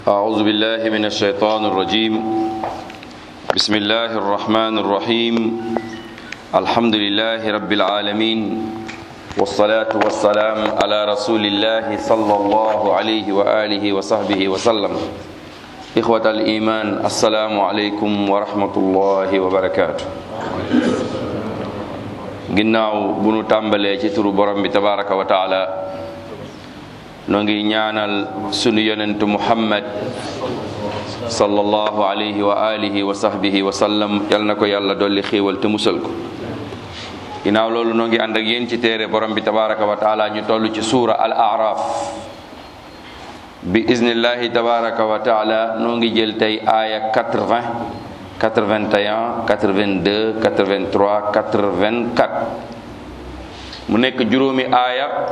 أعوذ بالله من الشيطان الرجيم بسم الله الرحمن الرحيم الحمد لله رب العالمين والصلاة والسلام على رسول الله صلى الله عليه وآله وصحبه وسلم إخوة الإيمان السلام عليكم ورحمة الله وبركاته ginnaaw bu nu tàmbalee ci turu borom bi tabaraka wa taala noo ngi ñaanal sunu yonentu muhammad sallallahu alayhi wa alihi wa sahbihi wa sallam yal na ko yàlla dolli xéewal te musal ko ginnaaw loolu noo ngi ànd ak yéen ci téere borom bi tabaraka wa taala ñu toll ci suura al araf bi iznillahi tabaraka wa taala noo ngi jël tey aaya 80 81 82 83 84 mu nekk juróomi aaya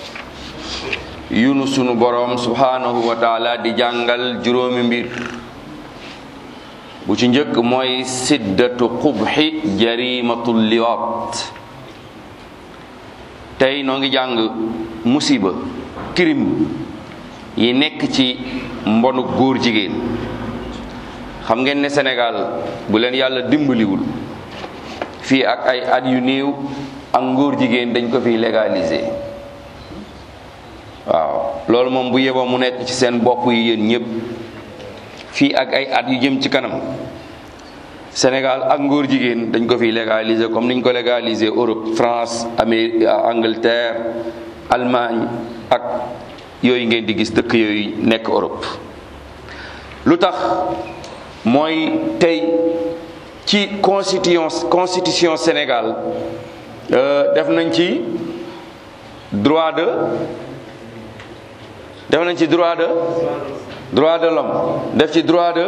yunu sunu boroom subhanahu wa taala di jàngal juróomi mbir bu ci njëkk mooy siddatu qubxi jarimatul liwaat tey noo ngi jàng musiba kirim yi nekk ci mbonu góor jigéen xam ngeen ne Sénégal bu leen yàlla dimbaliwul fii ak ay at yu néew ak ngóor jigéen dañ ko fi légaliser waaw loolu moom bu yeboo mu nekk ci seen bopp yi yéen ñëpp fii ak ay at yu jëm ci kanam Sénégal ak ngóor jigéen dañ ko fi légaliser comme niñ ko légaliser Europe France Amérique Angleterre Allemagne ak yooyu ngeen di gis dëkk yooyu nekk Europe lu tax mooy tey ci constitution constitution Sénégal def nañ ci droit de def nañ ci droit de droit de l'homme def ci droit de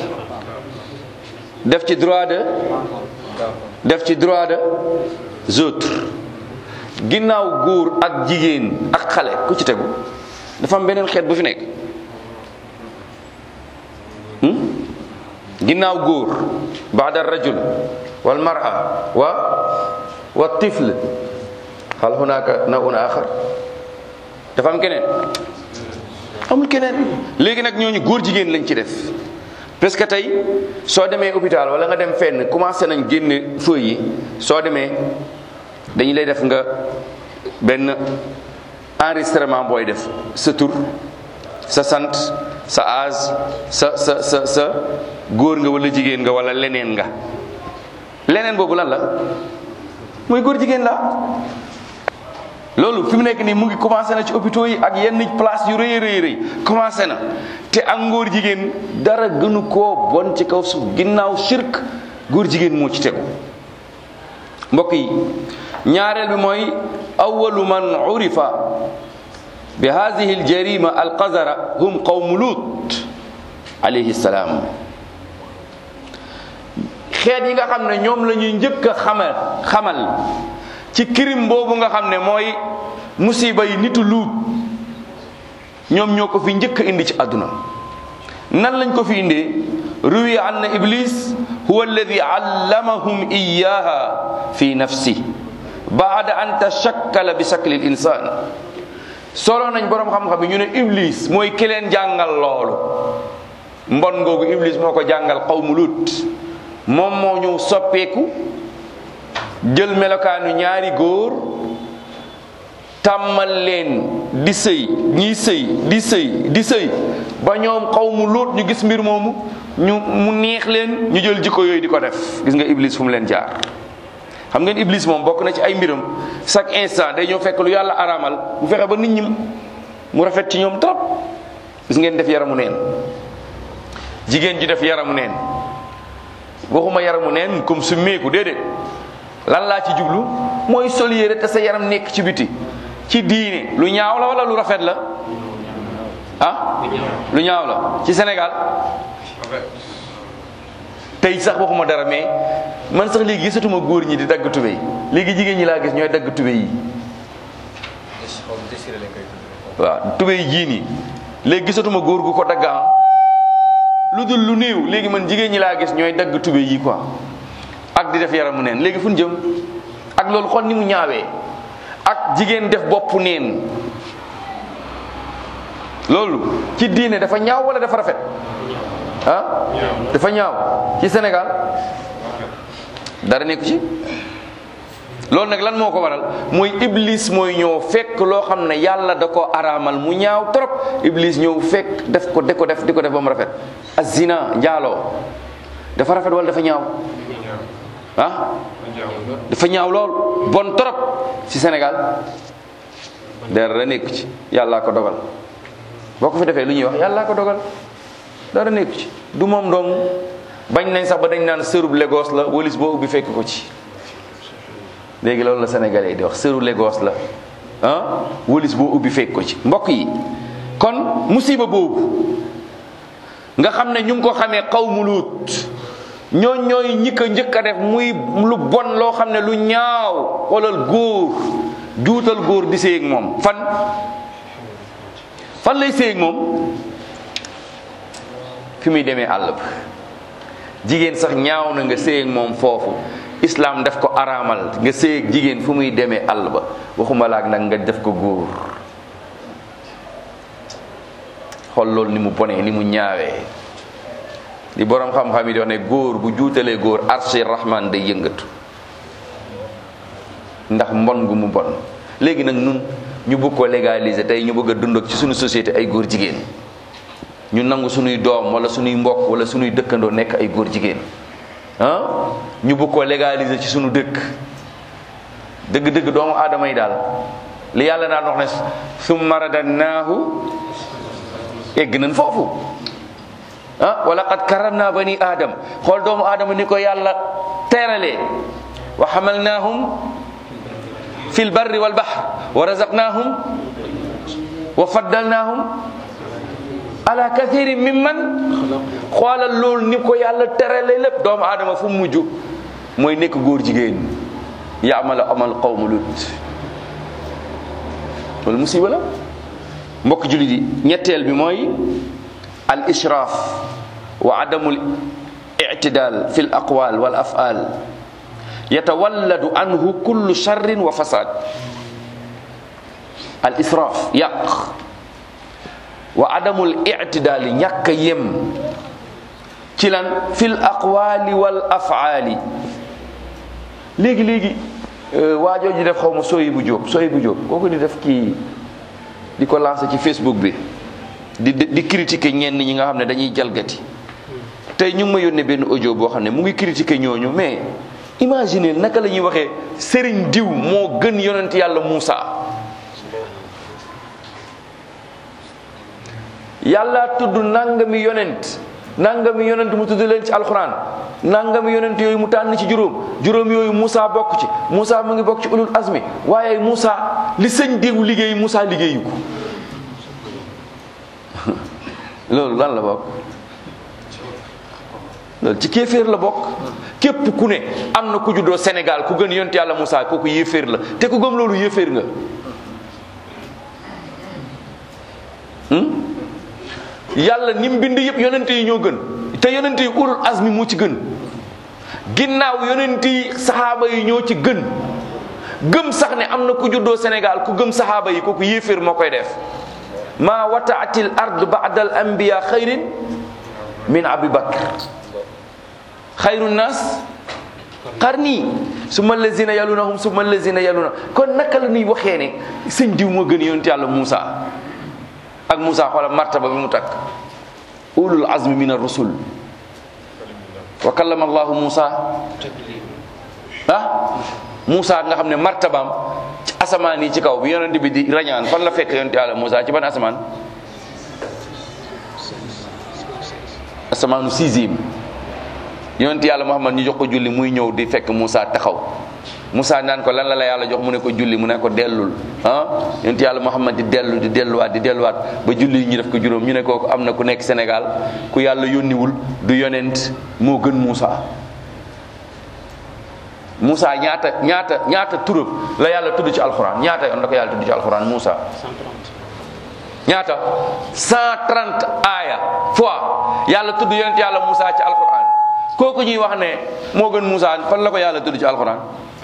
def ci droit de def ci droit de autres ginnaaw góor ak jigéen ak xale ku ci tegu dafa am beneen xeet bu fi nekk ginnaaw góor baada rajul wal mar'a wa wa tifl hal hunaka nawun axar dafa am keneen amul keneen léegi nag ñooñu góor jigéen lañ ci def parce que tey soo demee hôpital wala nga dem fenn commencé nañ génne feuille yi soo demee dañu lay def nga benn enregistrement booy def sa tur sa sant sa âge sa sa sa sa góor nga wala jigéen nga wala leneen nga leneen boobu lan la mooy góor jigéen la loolu fi mu nekk nii mu ngi commencé na ci hôpitaux yi ak yenn place yu rëy rëy rëy commencé na te ak ngóor jigéen dara gënu koo bon ci kaw suuf ginnaaw shirk góor jigéen moo ci tegu mbokk yi ñaareel bi mooy awalu man urifa bi hadihi aljarima alqazara hum qawmu lut alayhi salaam xeet yi nga xam ne ñoom la ñuy njëkk a xamal xamal ci kirim boobu nga xam ne mooy musiba yi nitu luut ñoom ñoo ko fi njëkk a indi ci àdduna nan lañ ko fi indee ruwi anna iblis huwa alladi allamahum iyaha fi nafsi baada an tashakkala bi shakli l insan solo nañ boroom xam-xam yi ñu ne iblis mooy ki leen jàngal loolu mbon ngoogu iblis moo ko jàngal xawmu lut moom moo ñëw soppeeku jël melokaanu ñaari góor tàmmal leen di sëy ñiy sëy di sëy di sëy ba ñoom xawmu lut ñu gis mbir moomu ñu mu neex leen ñu jël jikko yooyu di ko def gis nga iblis fu mu leen jaar xam ngeen iblis moom bokk na ci ay mbiram chaque instant day ñëw fekk lu yàlla araamal mu fexe ba nit ñi mu rafet ci ñoom trop gis ngeen def yaramu neen jigéen ji def yaramu neen waxuma yaramu neen comme su meeku déedéet lan laa ci jublu mooy sol yére te sa yaram nekk ci biti ci diine lu ñaaw la wala lu rafet la ah lu ñaaw la ci Sénégal tey sax waxuma dara mais man sax léegi gisatuma góor ñi di dagg tubéy léegi jigéen ñi laa gis ñooy dagg tubéy yi waaw tubéy jii nii léegi gisatuma góor gu ko dagg ah lu dul lu néew léegi man jigéen ñi laa gis ñooy dagg tubéy yi quoi ak di def yaramu neen léegi fu ñu jëm ak loolu xool ni mu ñaawee ak jigéen def bopp neen loolu ci diine dafa ñaaw wala dafa rafet ah dafa ñaaw ci Sénégal dara nekku ci loolu nag lan moo ko waral mooy iblis mooy ñëw fekk loo xam ne yàlla da ko araamal mu ñaaw trop iblis ñëw fekk def ko di ko def di ko def ba mu rafet azina njaaloo dafa rafet wala dafa ñaaw ah dafa ñaaw lool bon trop ci Sénégal dara nekku ci yàllaa ko dogal boo ko fi defee lu ñuy wax yàllaa ko dogal dara nekku ci du moom dong bañ nañ sax ba dañ naan sërub Lagos la walis boo ubbi fekk ko ci léegi loolu la sénégalais di wax sëru Lagos la ah walis boo ubbi fekk ko ci mbokk yi kon musiba boobu nga xam ne ñu ngi ko xamee xawmu luut ñooñ ñooy ñi ko njëkk a def muy lu bon loo xam ne lu ñaaw xoolal góor juutal góor di séeg moom fan fan lay séeg moom fi muy demee àll ba jigéen sax ñaaw na nga séeg moom foofu islam def ko araamal nga séeg jigéen fu muy demee àll ba waxuma laak nag nga def ko góor xool loolu ni mu bonee ni mu ñaawee di boroom xam-xam yi di wax ne góor bu juutalee góor arshi rahman day yëngatu ndax mbon gu mu bon léegi nag nun ñu bëgg ko légaliser tey ñu bëgg a dund ak ci suñu société ay góor jigéen ñu nangu suñuy doom wala suñuy mbokk wala suñuy dëkkandoo nekk ay góor jigéen ah ñu bëgg ko légaliser ci suñu dëkk dëgg-dëgg doomu aadama yi daal li yàlla daan wax ne summa radannaahu egg nañ foofu ah wala qad karamna bani aadam xool doomu aadama ni ko yàlla teeralee wa xamalnaahum fi lbarri walbahr wa razaqnaahum wa faddalnaahum ala kathirin mimman xoolal loolu ni ko yàlla terale lépp doomu aadama fu mujj mooy nekk góor jigéen yaamala amal qawmu lut loolu musiba la mbokk jullit yi ñetteel bi mooy al israaf wa adamul ictidal fi l aqwal wal afal yatawalladu anhu kullu charrin wa fasad al israaf yàq wa adamul ictidaali ñàkk a yem ci lan fil aqwaali wal afaali léegi léegi waajoo ji def xaw ma sooyi bu jóob sooyi bu jóob kooku di def kii di ko lancé ci facebook bi di di critiquer ñenn ñi nga xam ne dañuy jalgati tey ñu ngi ma yónnee benn audio boo xam ne mu ngi critiquer ñooñu mais imaginer naka la ñuy waxee sëriñ diw moo gën yonent yàlla Muusa yàlla tudd nangami yonent nangami yonent mu tudd leen ci alxuraan nangami yonent yooyu mu tànn ci juróom juróom yooyu Moussa bokk ci Moussa mu ngi bokk ci ulul azmi waaye Moussa li sëñ diw liggéey Moussa liggéeyu ko loolu lan la bokk loolu ci kéeféer la bokk képp ku ne am na ku juddoo Sénégal ku gën yonent yàlla Moussa kooku yéeféer la te ku gëm loolu yéeféer nga yàlla ni mu bind yëpp yonente yi ñoo gën te yonente yi ulul azmi moo ci gën ginnaaw yonente yi saxaaba yi ñoo ci gën gëm sax ne am na ku juddoo Sénégal ku gëm saxaaba yi kooku yéeféer moo koy def ma wataatil ard ba'da al anbiya xayrin min abi bakr xayru nas qarni summa allazina yalunahum summa allazina yaluna kon naka la ñuy waxee ne sëñ diw moo gën yonente yàlla Moussa ak Moussa xoolal martaba bi mu takk ulul azmi min ar-rusul wa kallama allahu Moussa ah Moussa nga xam ne martabaam ci asamaan yi ci kaw bi yonent bi di rañaan fan la fekk yonent yàlla Moussa ci ban asamaan asamaanu sixième yonent yàlla Muhammad ñu jox ko julli muy ñëw di fekk Moussa taxaw Moussa naan ko lan la la yàlla jox mu ne ko julli mu ne ko dellul ah yonent yàlla Muhammad di dellu di delluwaat di delluwaat ba julli ñu def ko juróom ñu ne kooku am na ku nekk Sénégal ku yàlla yónniwul du yonent moo gën Moussa. Moussa ñaata ñaata ñaata turam la yàlla tudd ci alxuraan ñaata yoon la ko yàlla tudd ci alxuraan Moussa. 130 ñaata 130 aaya fois yàlla tudd yonent yàlla Moussa ci alxuraan kooku ñuy wax ne moo gën Moussa fan la ko yàlla tudd ci alxuraan.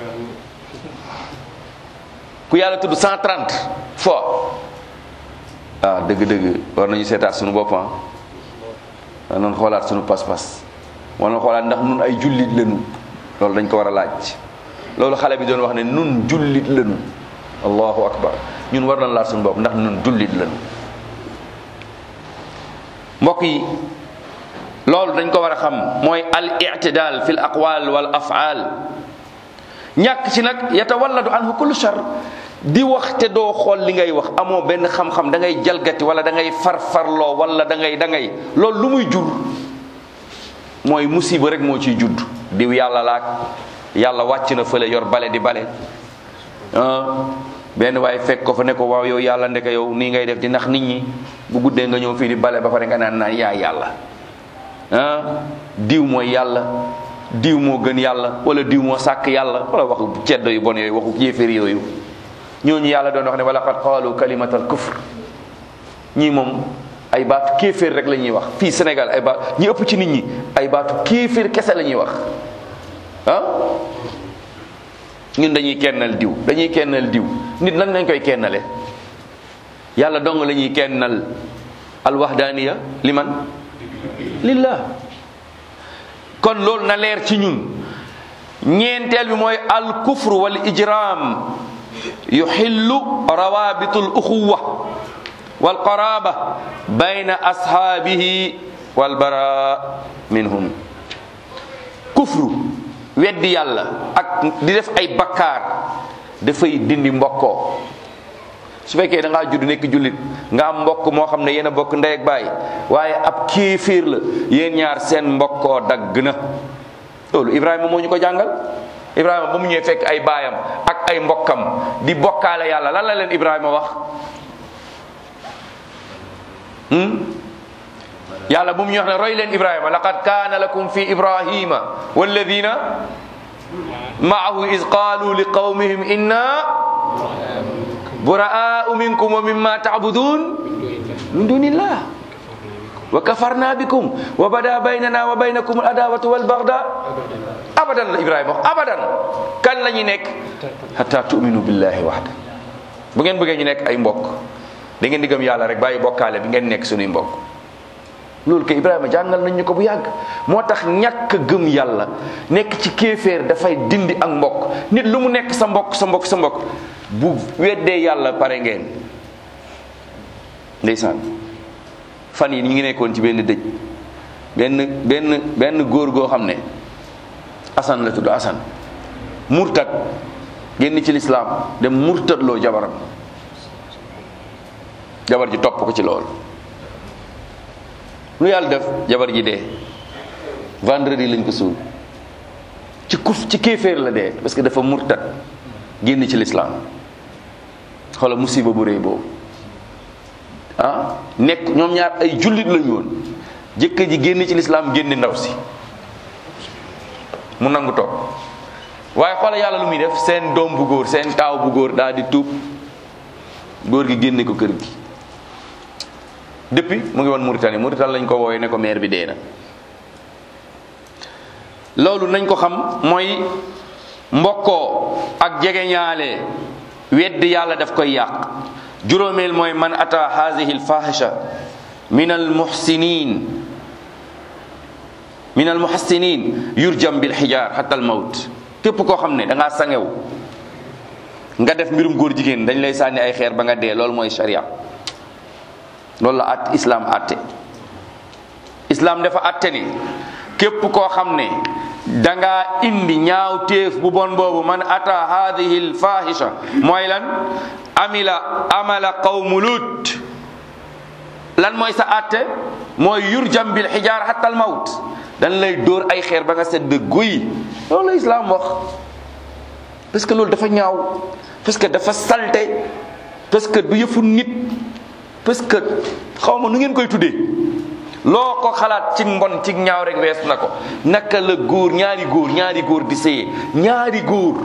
ku yàlla tudd 130 fois ah dëgg-dëgg war nañu seetaat suñu boppam war nañu xoolaat suñu pas-pas war nañu xoolaat ndax nun ay jullit lañu loolu dañ ko war a laaj loolu xale bi doon wax ne nun jullit lañu allahu akbar ñun war nañ laat suñu bopp ndax nun jullit lañu mbokk yi loolu dañ ko war a xam mooy al i'tidal fi l aqwal wal af'al ñàkk ci nag yatawalladu anhu kullu shar di wax te doo xool li ngay wax amoo benn xam-xam da ngay jalgati wala da ngay farfarloo wala da ngay da ngay loolu lu muy jur mooy musiba rek moo ciy judd diw yàlla laak yàlla wàcc na fële yor bale di bale ah benn waaye fekk ko fa ne ko waaw yow yàlla ndeke yow nii ngay def di nax nit ñi bu guddee nga ñëw fii di bale ba pare nga naan naan yaa yàlla ah diw mooy yàlla diw moo gën yàlla wala diw moo sàkk yàlla wala waxu ceddo yu bon yooyu waxu yéeféer yooyu ñooñu yàlla doon wax ne wala qad qaalu kalimatal kufr ñii moom ay baatu kéeféer rek la ñuy wax fii Sénégal ay baat ñi ëpp ci nit ñi ay baatu kéeféer kese la ñuy wax ah ñun dañuy kennal diw dañuy kennal diw nit nan lañ koy kennale yàlla dong la ñuy kennal alwahdaniya liman lillah kon loolu na leer ci ñun ñeenteel bi mooy al kufr wal ijram yuxillu rawabitu al uxuwa wal qaraba bayna ashaabihi wal bara minhum kufru weddi yàlla ak di def ay bakkaar dafay dindi mbokkoo su fekkee da ngaa judd nekk jullit nga am mbokk moo xam ne yéen a bokk ndey ak baay waaye ab kéeféer la yéen ñaar seen mbokkoo dagg na loolu Ibrahima moo ñu ko jàngal Ibrahima ba mu ñëwee fekk ay baayam ak ay mbokkam di bokkaale yàlla lan la leen Ibrahima wax yàlla bu mu ñu wax ne roy leen Ibrahima laqad kaana lakum fi Ibrahima walladina maahu is qaalu li qawmihim inna buraa'u minkum wa mimma ta'budun min dunillah wa kafarna bikum wa bada baynana wa baynakum al adawatu wal bagda abadan la Ibrahima wax abadan kan la ñuy nekk hatta tu'minu billahi wahda bu ngeen bëggee ñu nekk ay mbokk da ngeen di gëm yàlla rek bàyyi bokkaale bi ngeen nekk suñuy mbokk loolu kay Ibrahima jàngal nañ ñu ko bu yàgg moo tax ñàkk gëm yàlla nekk ci kéeféer dafay dindi ak mbokk nit lu mu nekk sa mbokk sa mbokk sa mbokk bu weddee yàlla pare ngeen ndeysaan fan yi ñu ngi nekkoon ci benn dëj benn benn benn góor goo xam ne Assane la tudd Assane murtad génn ci lislaam dem murtad loo jabaram jabar ji topp ko ci loolu lu yàlla def jabar ji dee vendredi lañ ko suul ci kuf ci kéeféer la dee parce que dafa murtad génn ci lislaam xoolal musiba bu rëy boobu ah nekk ñoom ñaar ay jullit lañu woon jëkkër ji génn ci lislaam génn ndaw si mu nangu toog waaye xoolal yàlla lu muy def seen doom bu góor seen taaw bu góor daal di tuub góor gi génne ko kër gi depuis mu ngi woon Mauritanie Mauritanie lañ ko wooyee ne ko maire bi dee na loolu nañ ko xam mooy mbokkoo ak jegeñaale wedd yàlla daf koy yàq juróomeel mooy man ata haadihi alfahisha min almuhsinin min almuhassinin yurjam bil xijaar hatta al mawt képp koo xam ne da ngaa sangew nga def mbirum góor jigéen dañ lay sànni ay xeer ba nga dee loolu mooy sharia loolu la at islam atte islam dafa atte ni képp koo xam ne dangaa indi ñaaw téef bu bon boobu man ata hadihi lfahisha mooy lan amila amala qawmu lut lan mooy sa atte mooy yurjam bil xijaar hatta al mawt dañ lay dóor ay xeer ba nga sedd guy loolu la islam wax parce que loolu dafa ñaaw parce que dafa salte parce que du yëfu nit parce que xaw ma nu ngeen koy tuddee loo ko xalaat ci mbon ci ñaaw rek wees na ko naka la góor ñaari góor ñaari góor di sëyee ñaari góor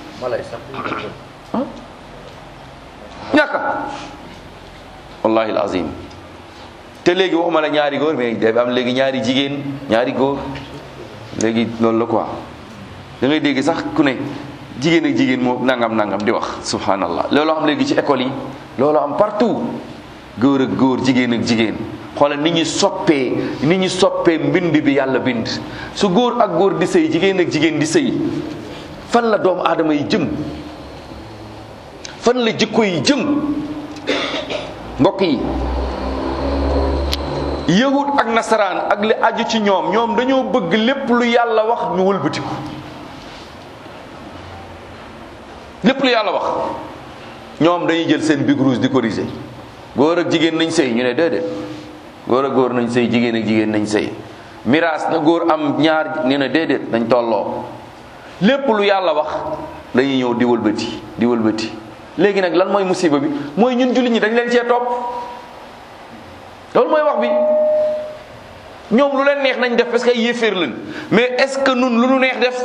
ñàkka wallahi alazim te léegi waxuma la ñaari góor mais dafa am léegi ñaari jigéen ñaari góor léegi loolu la quoi da ngay dégg sax ku ne jigéen ak jigéen moo nangam nangam di wax subhanallah loolu am léegi ci école yi loolu am partout góor ak góor jigéen ak jigéen xoolal ni ñu soppee ni ñu soppee mbind bi yàlla bind su góor ak góor di sëy jigéen ak jigéen di sëy fan la doomu aadama yi jëm fan la jikko yi jëm mbokk yi yahud ak nasaraan ak li aju ci ñoom ñoom dañoo bëgg lépp lu yàlla wax ñu wëlbatiku lépp lu yàlla wax ñoom dañuy jël seen big rouge di corriger góor ak jigéen nañ sëy ñu ne déedéet góor ak góor nañ sëy jigéen ak jigéen nañ sëy miraas na góor am ñaar ñu ne déedéet nañ tolloo lépp lu yàlla wax dañuy ñëw di wëlbati di wëlbati léegi nag lan mooy musiba bi mooy ñun jullit ñi dañ leen cee topp loolu mooy wax bi ñoom lu leen neex nañ def parce que ay yéeféer lañ mais est-ce que nun lu nu neex def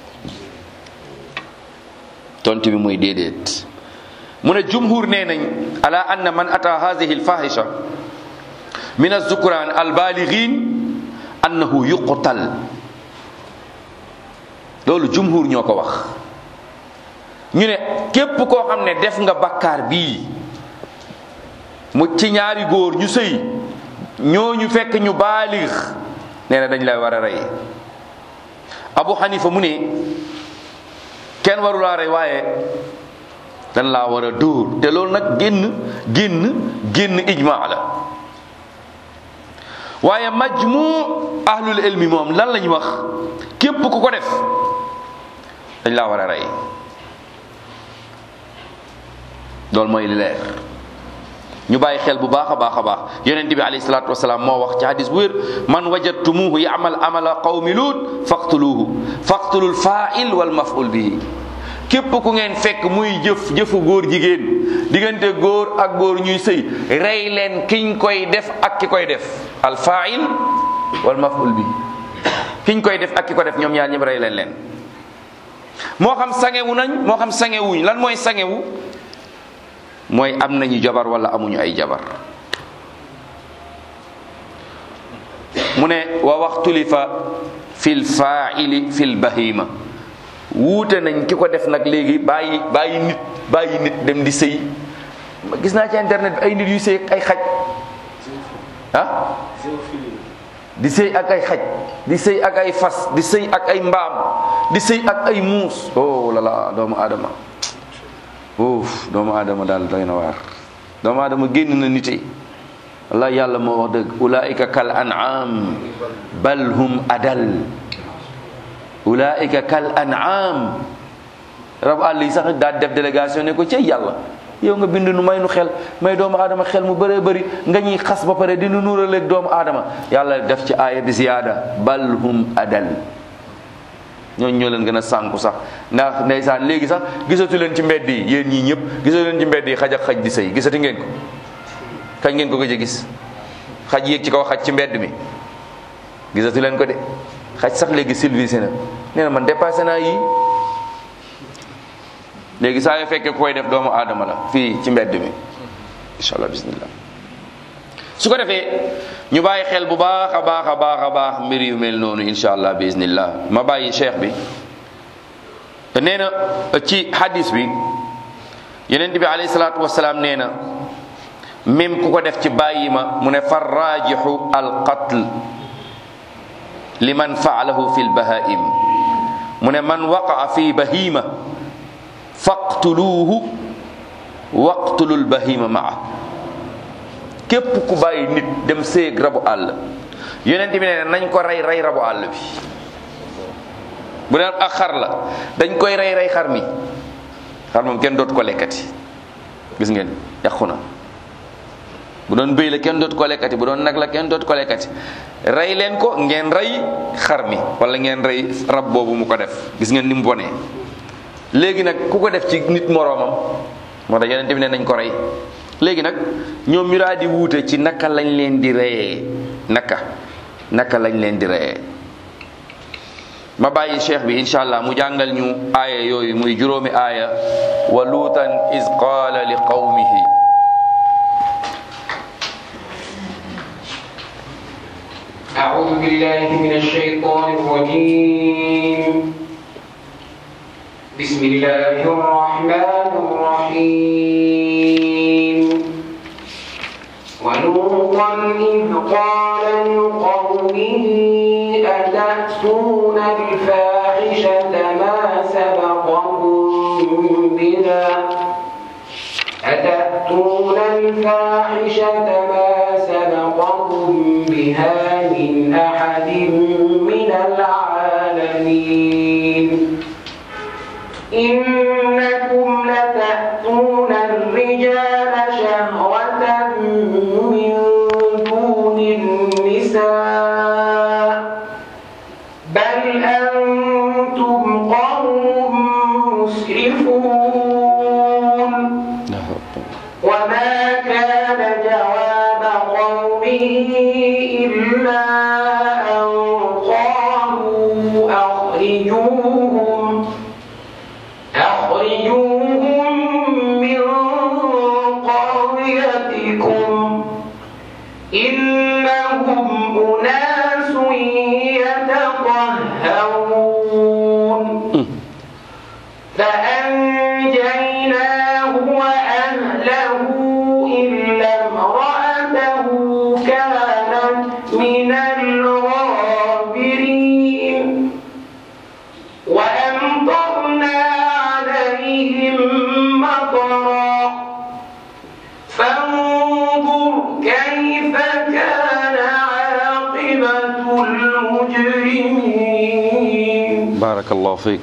tontu bi mooy déedéet mu ne jumhur nee nañ ala anna man ata hadihi alfahisha min azzukuran albalighin annahu yuqtal loolu jumhur ñoo ko wax ñu ne képp koo xam ne def nga bakkaar bii mu ci ñaari góor ñu sëy ñooñu fekk ñu baalix nee na dañ lay war a rey abu xanifa mu ne kenn waru laa rey waaye dañ laa war a dóor te loolu nag génn génn génn ijmaa la waaye majmu ahlul ilmi moom lan lañu wax képp ku ko def dañ laa war a rey loolu mooy li leer ñu bàyyi xel bu baax a baax a baax yonent bi alayhi salaatu wasalaam moo wax ci hadis bu wér man wajadtumuhu yamal amala qawmi luut faqtuluhu faqtulul fa'il wal maf'ul bihi képp ku ngeen fekk muy jëf jëfu góor jigéen diggante góor ak góor ñuy sëy rey leen kiñ koy def ak ki koy def al fa'il wal maf'ul bihi kiñ koy def ak ki ko def ñoom ñaar ñëpp rey leen leen moo xam sangewu nañ moo xam sangewuñ lan mooy sangewu mooy am nañu jabar wala amuñu ay jabar mu ne wa waxtulifa fil fa'ili fil bahima wuute nañ ki ko def nag léegi bàyyi bàyyi nit bàyyi nit dem di sëy gis naa ci internet bi ay nit yu sëy ak ay xaj ah di sëy ak ay xaj di sëy ak ay fas di sëy ak ay mbaam di sëy ak ay muus oh la la doomu aadama uuf doomu aadama daal doy na waar doomu aadama génn na nite wallahi yàlla moo wax dëgg ulaika kal an'am bal hum adal ulaika kal an'am rabu àll yi sax daal def délégation ne ko cey yàlla yow nga bind nu may nu xel may doomu aadama xel mu bëree bëri nga ñuy xas ba pare di nu nuuraleeg doomu aadama yàlla def ci aaya bi ziyaada bal hum adal ñooñu ñoo leen gën a sànku sax ndax ndeysaan léegi sax gisatu leen ci mbedd yi yéen ñii ñëpp gisatu leen ci mbedd yi xaj ak xaj di sëy gisati ngeen ko kañ ngeen ko gëj a gis xaj yéeg ci kaw xaj ci mbedd mi gisatu leen ko de xaj sax léegi civilisé na nee na man dépassé naa yii léegi saa yoo fekkee koy def doomu aadama la fii ci mbedd mi incha allah bismillah su ko defee ñu bàyyi xel bu baax a baax a baax a baax mbir yu mel noonu incha allah bismillah ma bàyyi cheikh bi nee na ci hadis bi yeneen bi alayhi salaatu wasalaam nee na même ku ko def ci bàyyi ma mu ne far raajixu al qatl liman faalahu fi lbahaim mu ne man waqaa fi bahima faqtuluuhu waqtulu lbahima maa képp ku bàyyi nit dem séeg rabu àll yonent bi nee nañ ko rey rey rabu àll bi bu deen ak xar la dañ koy rey rey xar mi xar moom kenn dootu ko lekkati gis ngeen yàqu na bu doon bëy la kenn dootu ko lekkati bu doon nag la kenn dootu ko lekkati rey leen ko ngeen rey xar mi wala ngeen rey rab boobu mu ko def gis ngeen ni mu bonee léegi nag ku ko def ci nit moroomam moo tax yonent bi ne nañ ko rey léegi nag ñoom ñu daal di wuute ci naka lañ leen di reyee naka naka lañ leen di reyee ma bàyyi cheikh bi incha allah mu jàngal ñu aaya yooyu muy juróomi aaya wa luutan is qaala li qawmihi أعوذ بالله من الشيطان الرجيم بسم الله الرحمن الرحيم ولوطا إذ قال لقومه أتأتون الفاحشة ما سبقكم بها أتأتون الفاحشة ما سبقكم بها من أحد من العالمين إنكم لتأتون الرجال شهوة من دون النساء بل أنتم قوم مسرفون وما كان جواب قومه إلا أن قالوا أخرجوهم أخرجوهم من قريتكم إنهم أناس يتطهرون فأنجيناه وأهله إلا امرأته كانت من الغابرين وأمطرنا عليهم مطرا فانظر كيف كان عاقبة المجرمين barakallahu fiik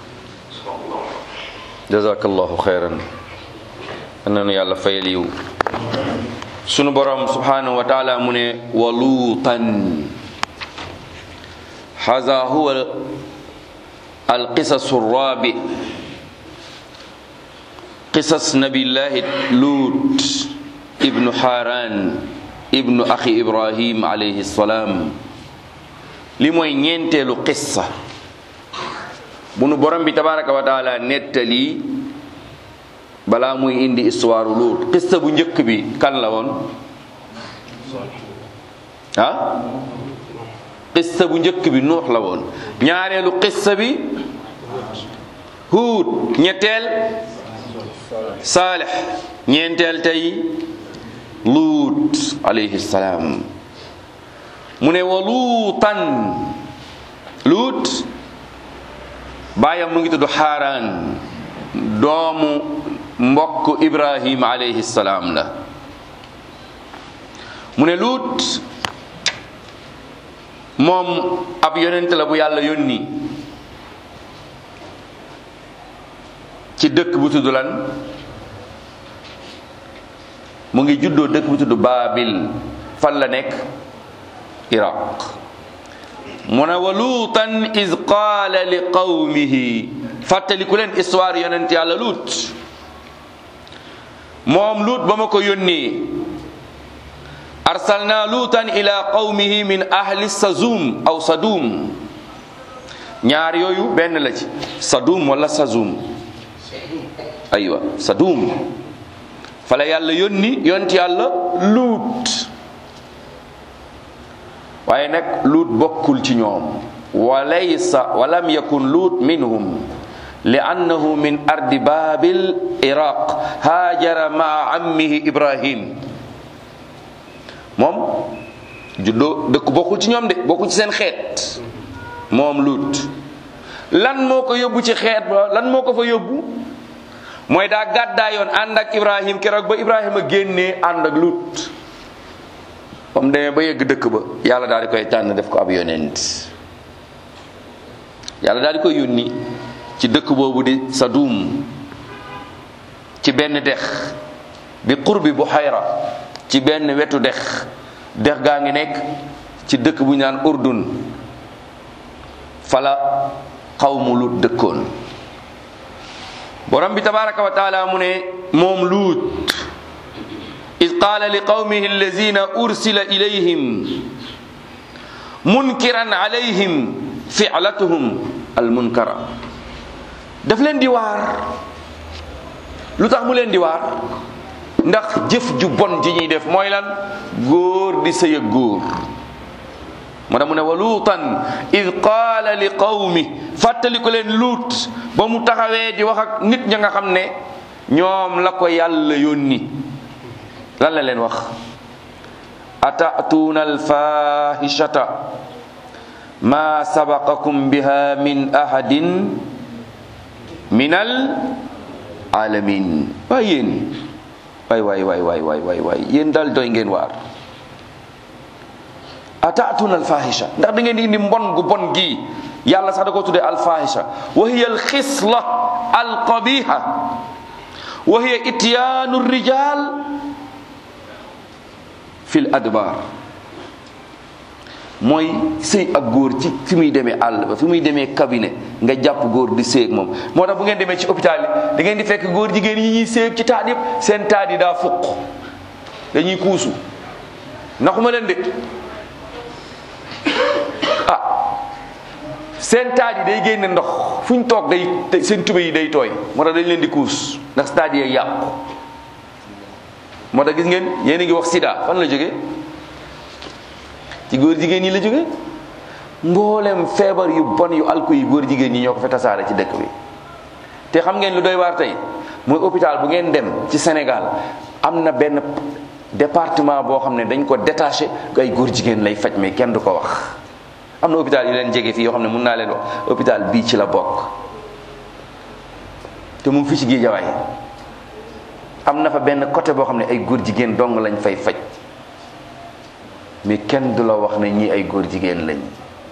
jazakallahu xeyran nanu yàlla fayal yiw sunu borom subhanahu wa taala mu ne wa luutan haza huwa alqisasu rabi qisas nabillahi lut ibnu haran ibnu axi ibrahim alayhi salaam li mooy ñeenteelu qissa bu nu borom bi tabaraka wa taala nettali balaa muy indi histoire Luut qissa bu njëkk bi kan la woon ah qissa bu njëkk bi nuux la woon ñaareelu qissa bi Huud ñetteel Saalix ñeenteel tey Luut alayhi salaam mu ne wa luutan Luut baayam mu ngi tudd Xaaraan doomu mbokk Ibrahim alayhi salaam la mu ne Luut moom ab yonent la bu yàlla yónni ci dëkk bu tudd lan mu ngi juddoo dëkk bu tudd Baabil fan la nekk Iraq mu ne wa luutan iz qaala li qawmihi fàttaliku leen histoire yonent yàlla luut moom luut ba ma ko yónnee arsalna luutan ila qawmihi min ahli sazum aw sadum ñaar yooyu benn la ci sadum wala sazum aywa sadum fala yàlla yónni yonent yàlla luut waaye nag luut bokkul ci ñoom wa laysa wa lam yakun luut minhum li annahu min ardi babil iraq haajara maa ammihi ibrahim moom juddoo dëkk bokkul ci ñoom de bokkul ci seen xeet moom luut lan moo ko yóbbu ci xeet ba lan moo ko fa yóbbu mooy daa gàddaayoon ànd ak ibrahim keroog ba ibrahima génnee ànd ak luut ba mu demee ba yegg dëkk ba yàlla daal di koy tànn def ko ab yonent yàlla daal di koy yónni ci dëkk boobu di Sadum ci benn dex bi qurbi Buhayra ci benn wetu dex dex gaa ngi nekk ci dëkk bu ñu naan Urdun fala xawmu Lut dëkkoon borom bi tabaraka wa taala mu ne moom Luut id qaala li qawmihi allazina ursila ilayhim munkiran alayhim filatuhum almunkara daf leen di waar lu tax mu leen di waar ndax jëf ju bon ji ñuy def mooy lan góor di sëy ak góor moo tax mu ne wa luutan id qaala li qawmi fàttali ko leen luut ba mu taxawee di wax ak nit ña nga xam ne ñoom la ko yàlla yónni lan la leen wax atatuuna alfahishata ma sabaqakum biha min ahadin min al alamin waay yéen waay waay waay waay waay waay waay yéen daal doy ngeen waar ataatuna alfahisha ndax da ngeen di indi mbon gu bon gii yàlla sax da ko tuddee alfahisha wa hiya alxisla alqabiha wa hiya ityaanu rijal fi l adbar mooy sëy ak góor ci fi muy demee àll ba fi muy demee cabinet nga jàpp góor di sëy ak moom moo tax bu ngeen demee ci hôpital yi da ngeen di fekk góor jigéen yi ñuy sëy ak ci taat yëpp seen taat yi daa fuq dañuy kuusu naxuma leen de ah seen taat yi day génne ndox fu ñu toog day seen tube yi day tooy moo tax dañ leen di kuus ndax taat yi yàqu moo tax gis ngeen yéen a ngi wax sida fan la jógee ci góor jigéen ñi la jóge mboolem feebar yu bon yu alku yi góor jigéen ñi ñoo ko fa tasaare ci dëkk bi te xam ngeen lu doy waar tey mooy hôpital bu ngeen dem ci Sénégal am na benn département boo xam ne dañ ko détaché ay góor jigéen lay faj mais kenn du ko wax am na hôpital yu leen jege fii yoo xam ne mun naa leen wax hôpital bii ci la bokk te mu ngi fii ci Géejawaay am na fa benn côté boo xam ne ay góor jigéen dong lañ fay faj mais kenn du la wax ne ñii ay góor jigéen lañ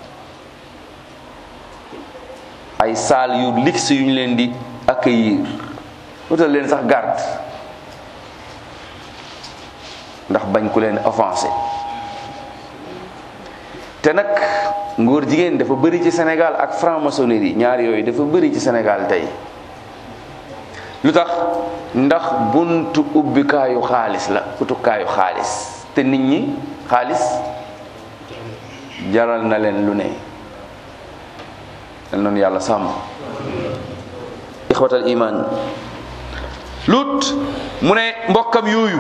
ay saal yu luxe yu ñu leen di accueillir wutal leen sax garde ndax bañ ku leen offensé te nag ngóor jigéen dafa bëri ci Sénégal ak franc-maçonnerie ñaar yooyu dafa bëri ci Sénégal tey lu tax ndax buntu ubbikaayu xaalis la utukaayu xaalis te nit ñi xaalis jaral na leen lu ne dal noonu yàlla sàmm ixwatal iman lut mu ne mbokkam yooyu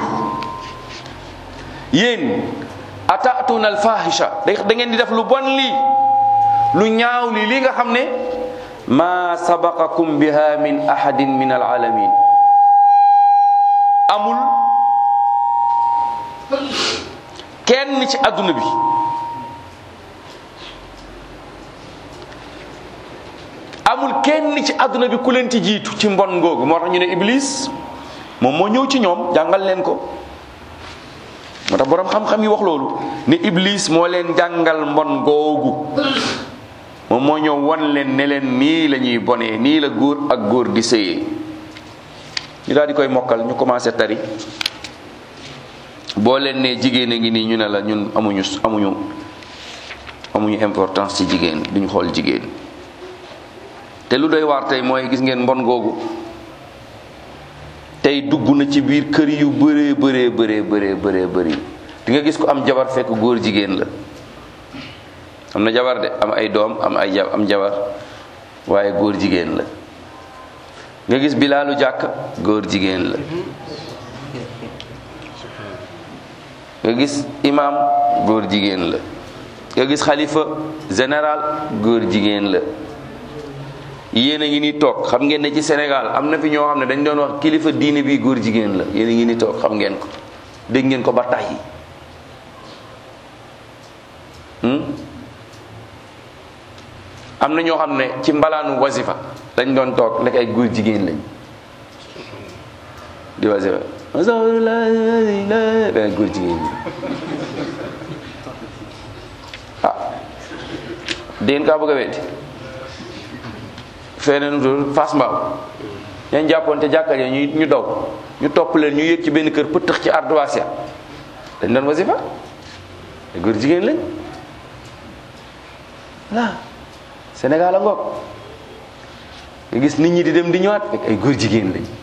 yéen ataatuna alfahisha da ngeen di def lu bon lii lu ñaaw lii lii nga xam ne ma sabaqakum biha min ahadin min alalamin amul kenn ci àdduna bi amul kenn ci àdduna bi ku leen ci jiitu ci mbon ngoogu moo tax ñu ne iblis moom moo ñëw ci ñoom jàngal leen ko moo tax boroom xam-xam yi wax loolu ne iblis moo leen jàngal mbon googu moom moo ñëw won leen ne leen nii la ñuy bonee nii la góor ak góor di sëyee ñu daal di koy mokkal ñu commencé tari boo leen ne jigéen a ngi nii ñu ne la ñun amuñu amuñu amuñu importance ci jigéen duñu xool jigéen te lu doy waar tey mooy gis ngeen mbon googu tey dugg na ci biir kër yu bëree bëree bëree bëree bëree bëri di nga gis ko am jabar fekk góor jigéen la am na jabar de am ay doom am ay ja am jabar waaye góor jigéen la nga gis bilaalu jàkk góor jigéen la nga gis imam góor jigéen la nga gis xalifa général góor jigéen la yéen a ngi ni toog xam ngeen ne ci Sénégal am na fi ñoo xam ne dañ doon wax kilifa diine bi góor jigéen la yéen a ngi ni toog xam ngeen ko dégg ngeen ko ba tàyyi am na ñoo xam ne ci mbalaanu wasifa dañ doon toog nekk ay góor jigéen lañ di wasifa benn góor jigéen ñi ah dégg kaa bëgg a weddi feneen dul fas mbaaw ñañ jàppoon te jàkka ja ñu ñu daw ñu topp leen ñu yéeg ci benn kër pëtëx ci ardoise ya dañ doon wasifa ay góor jigéen lañ voilà Sénégal a ngoog nga gis nit ñi di dem di ñëwaat fekk ay góor jigéen lañ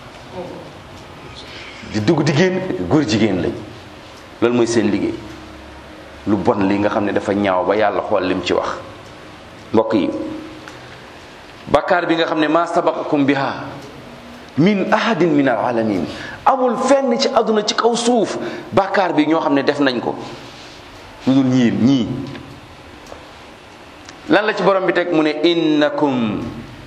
di dugg di génn fekk góor jigéen lañ loolu mooy seen liggéey lu bon li nga xam ne dafa ñaaw ba yàlla xool lim ci wax mbokk yi bakkaar bi nga xam ne maa sabaqakum biha min ahadin min al alamin amul fenn ci àdduna ci kaw suuf bakkaar bi ñoo xam ne def nañ ko lu dul ñii ñii lan la ci borom bi teg mu ne innakum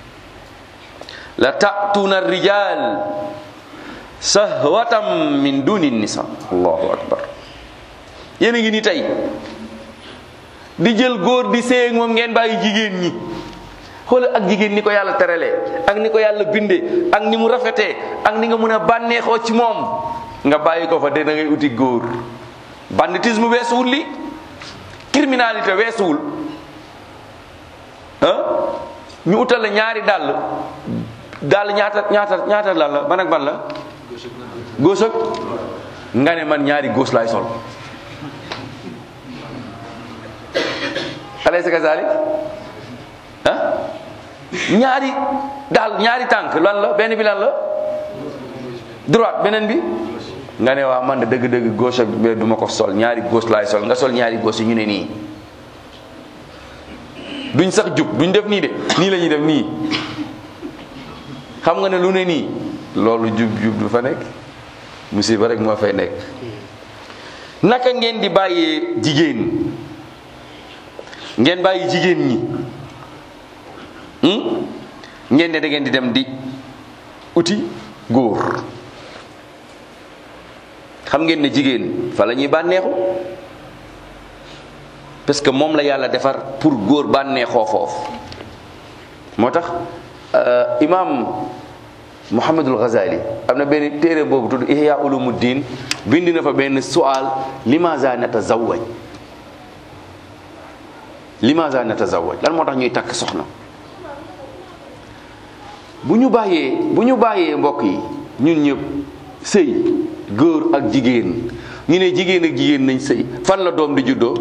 la ta'tuna rijal sahwatam min duni nisa allahu akbar yéen a ngi ni tey di jël góor di séy ak moom ngeen bàyyi jigéen ñi xoolal ak jigéen ni ko yàlla teralee ak ni ko yàlla bindee ak ni mu rafetee ak ni nga mën a bànneexoo ci moom nga bàyyi ko fa de da ngay uti góor banditisme weesuwul li criminalité weesuwul ah ñu utal la ñaari dàll dàll ñaata ñaata ñaata lan la ban ak ban la góos ak nga ne man ñaari góos laay sol alaysa kazalik ah ñaari daal ñaari tànk lan la benn bi lan la droite beneen bi nga ne waa man de dëgg-dëgg gauche ak bi du ma ko sol ñaari gauche laay sol nga sol ñaari gauche yi ñu ne nii duñ sax jub duñ def nii de nii la ñuy def nii xam nga ne lu ne nii loolu jub jub du fa nekk musiba rek moo fay nekk naka ngeen di bàyyee jigéen ngeen bàyyi jigéen ñi ngeen ne da ngeen di dem di uti góor xam ngeen ne jigéen fa la ñuy bànneexu parce que moom la yàlla defar pour góor bànneexoo foofu moo tax imam Muhammadul Ghazali am na benn téere boobu tudd Ihya Ulumuddin bind na fa benn sual limaza natazawwaj limaza natazawwaj lan moo tax ñuy takk soxna bu ñu bàyyee bu ñu bàyyee mbokk yi ñun ñëpp sëy góor ak jigéen ñu ne jigéen ak jigéen nañ sëy fan la doom di juddoo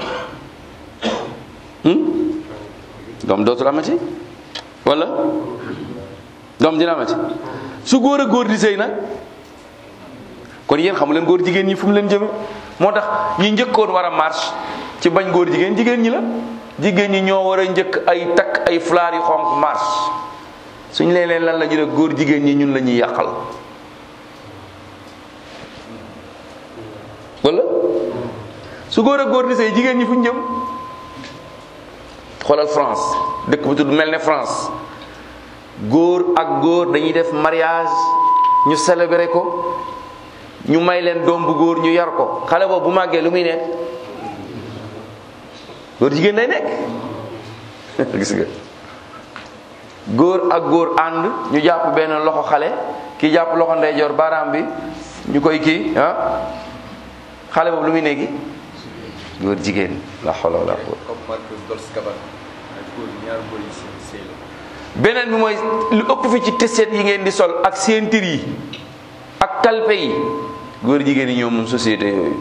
doom dootul amati wala doom dina amati su góor ak góor di sëy nag kon yéen xamu leen góor jigéen ñi fu mu leen jëme moo tax ñi njëkkoon war a marche ci bañ góor jigéen jigéen ñi la jigéen ñi ñoo war a njëkk ay takk ay fulaar yu xonq marche suñ leen leen lan la ñu ne góor jigéen ñi ñun la ñuy yàqal wala su góor ak góor di sëy jigéen ñi fu ñu jëm xoolal France dëkk bu tudd mel ne France góor ak góor dañuy def mariage ñu célébrer ko ñu may leen doom bu góor ñu yar ko xale boobu bu màggee lu muy nekk góor jigéen day nekk gis nga góor ak góor ànd ñu jàpp benn loxo xale ki jàpp loxo ndeyjoor baaraam bi ñu koy kii ah xale boobu lu muy nekki góor jigéen la xolo la beneen bi mooy lu ëpp fi ci tiset yi ngeen di sol ak ceinture yi ak talpe yi góor jigéen yi ñoo moom société yooyu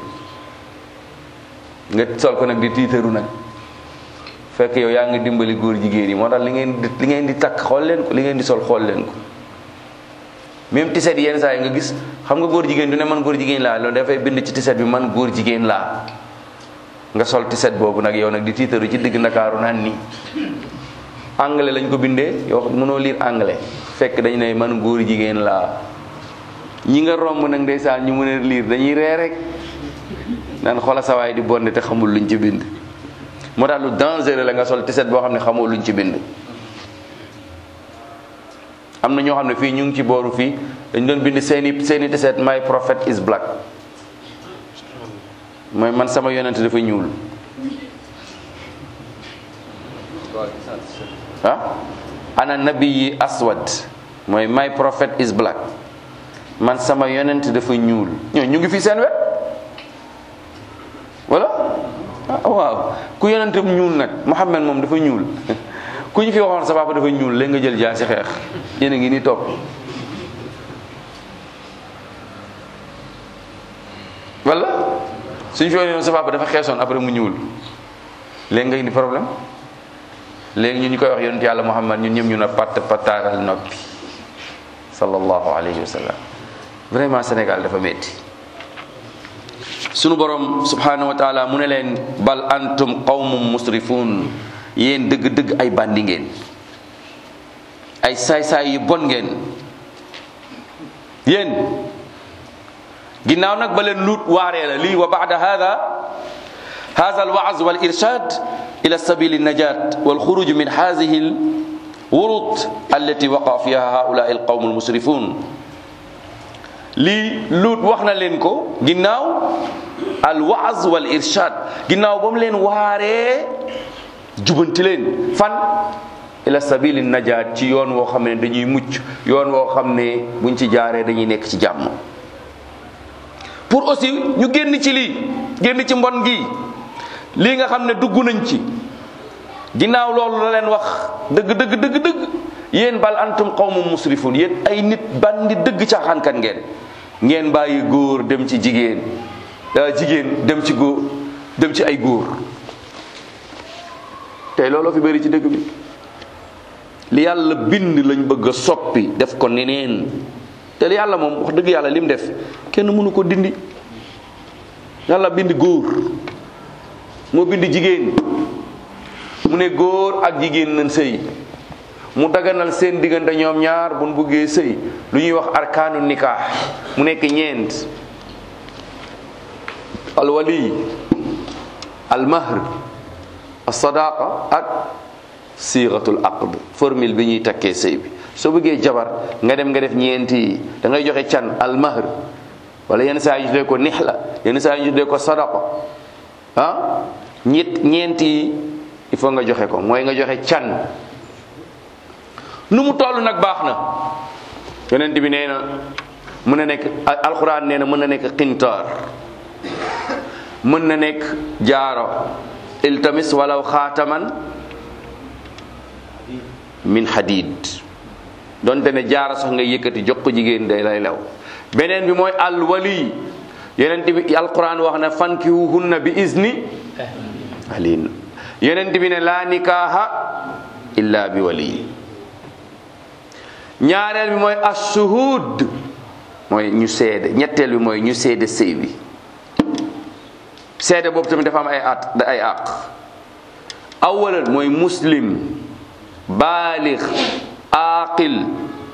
nga sol ko nag di tiitaru nag fekk yow yaa ngi dimbali góor jigéen yi moo tax li ngeen di li ngeen di takk xool leen ko li ngeen di sol xool leen ko même tiset yenn saa yi nga gis xam nga góor jigéen du ne man góor jigéen laa loolu dafay bind ci tiset bi man góor jigéen laa nga sol tiset boobu nag yow nag di tiitaru ci digg ndakaaru naan nii anglais lañ ko bindee yow mënoo lire anglais fekk dañu ne man góor jigéen laa ñi nga romb nag ndeysaan ñu mën a lire dañuy ree rek naan xoola sawaay di bonde te xamul luñ ci bind moo tax lu dangereux la nga sol tiset boo xam ne xamoo luñ ci bind am na ñoo xam ne fii ñu ngi ci booru fii dañ doon bind seeni seeni tiset my prophet is black mooy man sama yonent dafa ñuul ah ana nabiyi aswad mooy my prophet is black man sama yonent dafa ñuul ñoo ñu ngi fi seen wet wala ah waaw ku yonentam ñuul nag Muhammad moom dafa ñuul ku ñu fi waxoon sa papa dafa ñuul léegi nga jël jaa si xeex yéen a ngi ni topp wala suñ fi waxoon sa papa dafa xeesoon après mu ñuul léegi nga indi problème léegi ñun ñu koy wax yonent yàlla Muhammad ñun ñëpp ñu ne patt pataaral noppi sallallahu alayhi wa sallam vraiment Sénégal dafa metti sunu borom subhanahu wa taala mu ne leen bal antum qawmum musrifun yéen dëgg-dëgg ay bandi ngeen ay saay-saay yu bon ngeen yéen ginnaaw nag ba leen luut waaree la lii wa baada hada hada alwaaz wal irshad ila sabili najat wal xuruj min hadihi al wurut allati waqa fiha haula al qawm al musrifun lii luut wax na leen ko ginnaaw al waaz wal irshad ginnaaw ba mu leen waaree jubanti leen fan ila sabili najaat ci yoon woo xam ne dañuy mucc yoon woo xam ne buñ ci jaaree dañuy nekk ci jàmm pour aussi ñu génn ci lii génn ci mbon gi lii nga xam ne dugg nañ ci ginnaaw loolu la leen wax dëgg dëgg dëgg dëgg yéen bal antum qawmun musrifun yéen ay nit bandi dëgg caaxaankat ngeen ngeen bàyyi góor dem ci jigéen jigéen dem ci góor dem ci ay góor tey looloo fi bëri ci dëgg bi li yàlla bind lañ bëgg a soppi def ko neneen te li yàlla moom wax dëgg yàlla lim def kenn mënu ko dindi yàlla bind góor moo bind jigéen mu ne góor ak jigéen nañ sëy mu daganal seen diggante ñoom ñaar buñ buggee sëy lu ñuy wax arkaanu nikah mu nekk ñeent alwali almahr alsadaqa ak siixatul aqd formule bi ñuy takkee sëy bi soo bëggee jabar nga dem nga def ñeenti yi da ngay joxe can almahr wala yenn saa yi ñu tuddee ko nixla yenn saa yi ñu tuddee ko sadaqa ah ñett ñeenti yi il faut nga joxe ko mooy nga joxe can nu mu toll nag baax na yonent bi nee na mën na nekk alxuraan nee na mën na nekk qintaar mën na nekk jaaro iltamis walaw xaataman min hadid donte ne jaara sax nga yëkkati jox ko jigéen day lay lew beneen bi mooy alwali yonent bi alquran wax na fankihuhunna bi izni alin yonent bi ne laa nikaaha illa bi wali ñaareel bi mooy assuhud mooy ñu seede ñetteel bi mooy ñu seede sëy bi seede boobu tamit dafa am ay at ay àq awalan mooy muslim baalix aaqil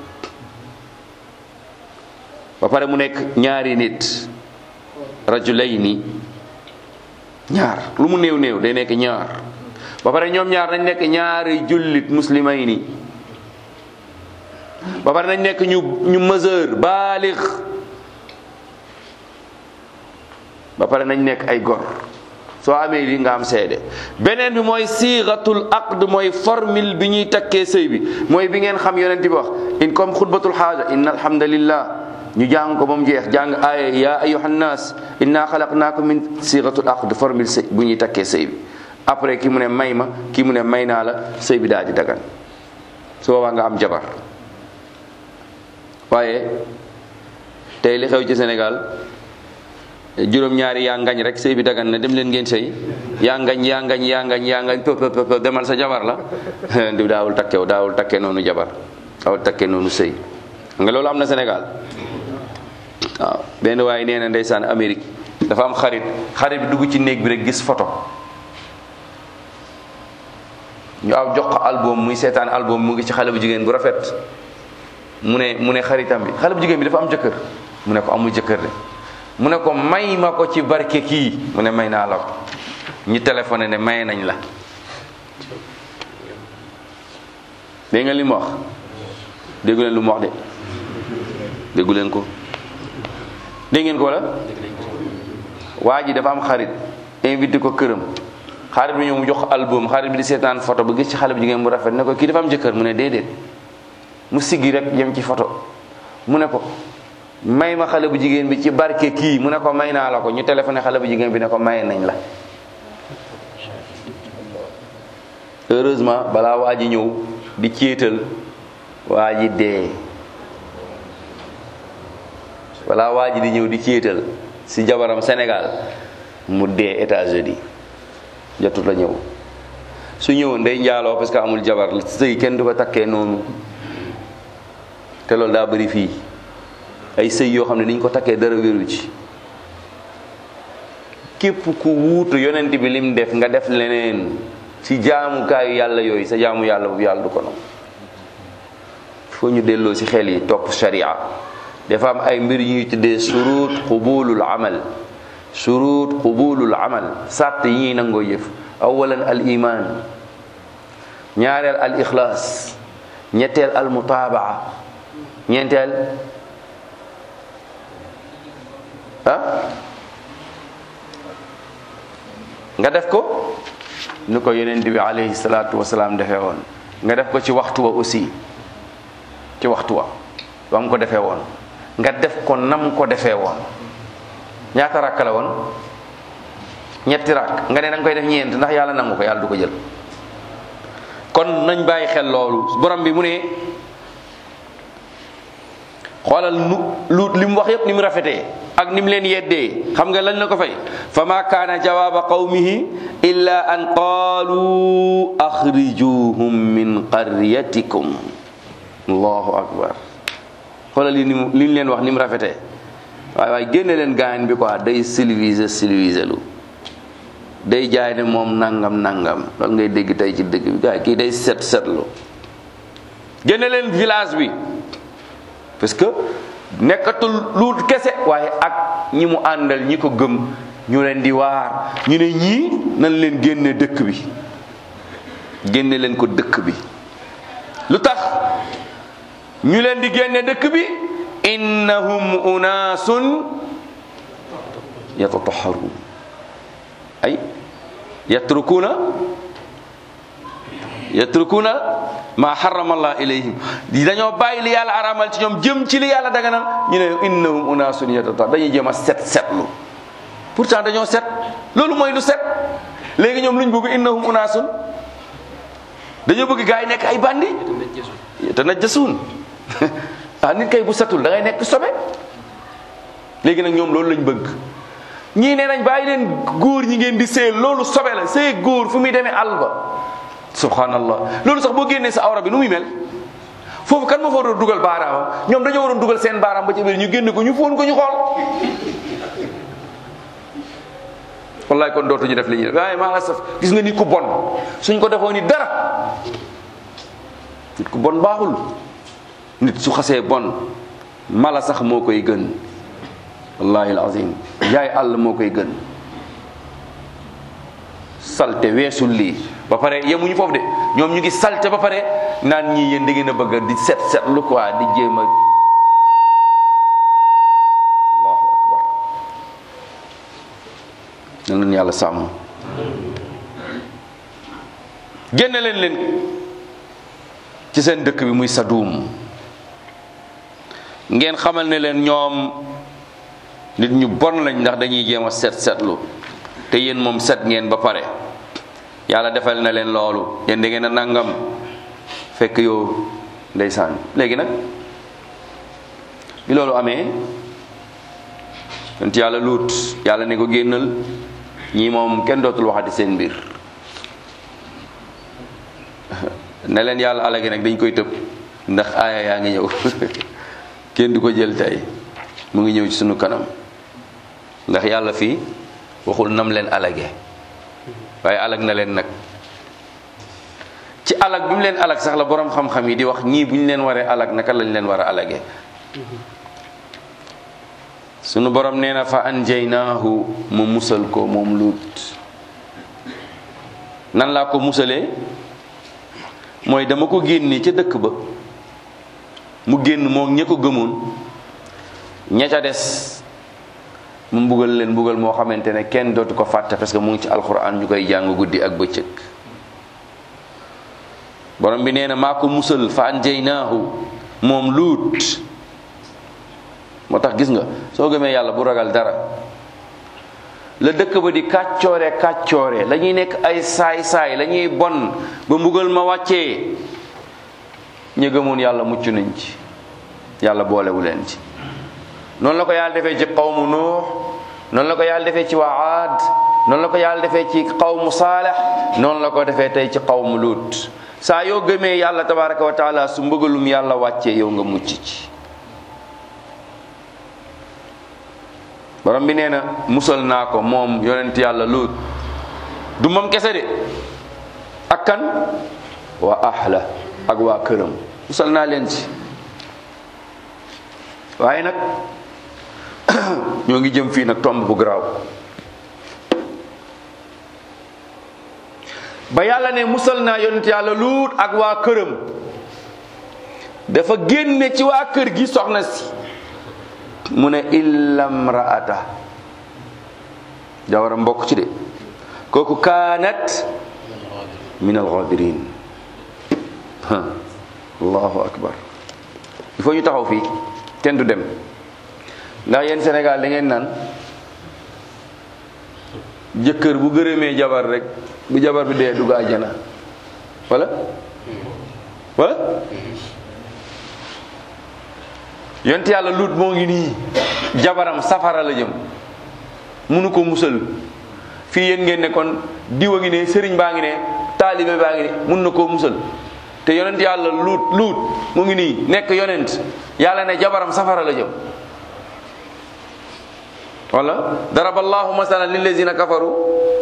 ba pare mu nekk ñaari nit rajulayni ñaar lu mu néew néew day nekk ñaar ba pare ñoom ñaar nañ nekk ñaari jullit muslimayni ba pare nañ nekk ñu ñu mesure baalix ba pare nañ nekk ay gor soo amee lii nga am seede beneen bi mooy siixatul aqd mooy formule bi ñuy takkee sëy bi mooy bi ngeen xam yonent bi wax in comme xutbatul xaaja inna alhamdulillah ñu jàng ko ba mu jeex jàng aaya ya ayuhan nas inna xalaqnaakum min siixatul aqd formule sëy bu ñuy takkee sëy bi après ki mu ne may ma ki mu ne may naa la sëy bi daal di dagan su boobaa nga am jabar waaye tey li xew ci Sénégal juróom-ñaari yaa ngañ rek sëy bi dagan na dem leen ngeen sëy yaa ngañ yaa ngañ yaa ngañ yaa ngañ pëp pëp pëp demal sa jabar la di daawul takkew daawul takke noonu jabar daawul takke noonu sëy nga loolu am na Sénégal waaw benn waaye nee na ndeysaan Amérique dafa am xarit xarit bi dugg ci néeg bi rek gis photo ñu aw jox ko album muy seetaan album mu ngi ci xale bu jigéen bu rafet mu ne mu ne xaritam bi xale bu jigéen bi dafa am jëkkër mu ne ko amul jëkkër de mu ne ko may ma ko ci barke kii mu ne may naa la ko ñu téléphoné ne may nañ la dégg nga li mu wax déggu leen lu mu wax de déggu leen ko dégg ngeen ko wala waa ji dafa am xarit invité ko këram xarit bi ñëw mu jox album xarit bi di seetaan photo ba gis ci xale bu jigéen bu rafet ne ko kii dafa am jëkkër mu ne déedéet mu siggi rek jëm ci photo mu ne ko may ma xale bu jigéen bi ci barke kii mu ne ko may naa la ko ñu téléphoné xale bu jigéen bi ne ko maye nañ la heureusement balaa waa ji ñëw di céetal waa ji dee balaa waa ji di ñëw di céetal si jabaram Sénégal mu dee États-Unis jotut la ñëw su ñëwoon day njaaloo parce que amul jabar sëy kenn du ko takkee noonu te loolu daa bëri fii ay sëy yoo xam ne niñ ko takkee dara wéru ci képp ku wuutu yonent bi lim def nga def leneen ci jaamukaayu yàlla yooyu sa jaamu yàlla boobu yàlla du ko nangu foo ñu delloo ci xel yi topp sharia dafa am ay mbir yu ñuy tuddee surut qubulul amal surut qubulul amal sàtt yi ñuy nangoo yëf awalan al iman ñaareel al ixlaas ñetteel al mutaabaa ñeenteel ah nga def ko ni ko yonent bi alayhi salaatu wasalaam defee woon nga def ko ci waxtu wa aussi ci waxtu wa ba mu ko defee woon nga def ko nam ko defee woon ñaata rakk la woon ñetti rakk nga ne da nga koy def ñeent ndax yàlla nangu ko yàlla du ko jël kon nañ bàyyi xel loolu borom bi mu ne xoolal nu lu li mu wax yépp ni mu rafetee ak ni mu leen yeddee xam nga lañ la ko fay fa ma kaana jawaaba qawmihi illa an qaalu axrijuhum min qaryatikum allahu akbar xoolal li ni mu li ñu leen wax ni mu rafetee waaye waaye génne leen gaañ bi quoi day civilisé civilisé lu day jaay ne moom nangam nangam loolu ngay dégg tey ci dëkk bi gaay kii day set setlu génne leen village bi parce que nekkatul lu kese waaye ak ñi mu àndal ñi ko gëm ñu leen di waar ñu ne ñii nañ leen génne dëkk bi génne leen ko dëkk bi lu tax ñu leen di génne dëkk bi innahum unaasun yatataharuun ay yatrukuna yatrukuna ma harrama allah ilayhim di dañoo bàyyi li yàlla aramal ci ñoom jëm ci li yàlla daganal ñu ne innahum unaasun yatataharuun dañuy jéem a set setlu pourtant dañoo set loolu mooy lu set léegi ñoom luñ bëgg innahum unaasun dañoo bëgg gaa yi nekk ay bandi te na jasuun ah nit kay bu setul da ngay nekk sobe léegi nag ñoom loolu lañ bëgg ñii nee nañ bàyyi leen góor ñi ngeen di sëy loolu sobe la sëy góor fu muy demee àll ba subhanallah loolu sax boo génnee sa awra bi nu muy mel foofu kan ma fa waroon dugal baaraamam ñoom dañoo waroon dugal seen baaraam ba ci biir ñu génn ko ñu fóon ko ñu xool wallaay kon dootuñu def li ñuy def waaye maa la saf gis nga nit ku bon suñ ko defoon ni dara nit ku bon baaxul nit su xasee bon mala sax moo koy gën wallahi alazim yaay àll moo koy gën salte weesul lii ba pare yemuñu foofu de ñoom ñu ngi salte ba pare naan ñii yéen da ngeen a bëgg di set set lu quoi di jéem a allahu akbar na leen yàlla sàmm génne leen leen ci seen dëkk bi muy Sadum ngeen xamal ne leen ñoom nit ñu bon lañ ndax dañuy jéem a set setlu te yéen moom set ngeen ba pare yàlla defal na leen loolu yéen da ngeen a nangam fekk yow ndeysaan léegi nag bi loolu amee yonent yàlla luut yàlla ne ko génnal ñii moom kenn dootul waxati seen mbir ne leen yàlla alagi nag dañ koy tëb ndax aaya yaa ngi ñëw kenn du ko jël tey mu ngi ñëw ci sunu kanam ndax yàlla fii waxul nam leen alage waaye alag na leen nag ci alag bi mu leen alag sax la borom xam-xam yi di wax ñii bu ñu leen waree alag naka lañ leen war a alage sunu borom nee na fa anjaynaahu mu musal ko moom luut nan laa ko musalee mooy dama ko génne ca dëkk ba mu génn moom ña ko gëmoon ña ca des mu mbugal leen mbugal moo xamante ne kenn dootu ko fàtte parce que mu ngi ci alxuraan ñu koy jàng guddi ak bëccëg borom bi nee na maa ko musal fa anjaynaahu moom luut moo tax gis nga soo gëmee yàlla bu ragal dara la dëkk ba di kàccoore kàccoore la ñuy nekk ay saay-saay la ñuy bon ba mbugal ma wàccee ñu gëmoon yàlla mucc nañ ci yàlla boolewu leen ci noonu la ko yàlla defee ci qawmu nuux noonu la ko yàlla defee ci waa aad noonu la ko yàlla defee ci qawmu saalex noonu la ko defee tey ci qawmu luut saa yoo gëmee yàlla tabaraka wa taala su mbëggalum yàlla wàccee yow nga mucc ci borom bi nee na musal naa ko moom yonent yàlla luut du moom kese de ak kan waa ahla ak waa këram musal naa leen ci waaye nag ñoo ngi jëm fii nag tomb bu garaaw ba yàlla ne musal naa yonent yàlla luut ak waa këram dafa génne ci waa kër gi soxna si mu ne illam raata jawara mbokk ci de kooku kaanat min alxaadirin ha allahu akbar il faut ñu taxaw fii kenn du dem ndax yéen Sénégal da ngeen naan jëkkër bu gërëmee jabar rek bu jabar bi dee dugg àjjana wala wala yonent yàlla lut moo ngi nii jabaram safara la jëm munu ko musal fii yéen ngeen ne kon diw a ngi ne sëriñ baa ngi ne taalibe baa ngi ne mun na koo musal te yonent yàlla luut luut mu ngi nii nekk yonent yàlla ne jabaram safara la jëm wala daraba allahu masalan lillazina kafaru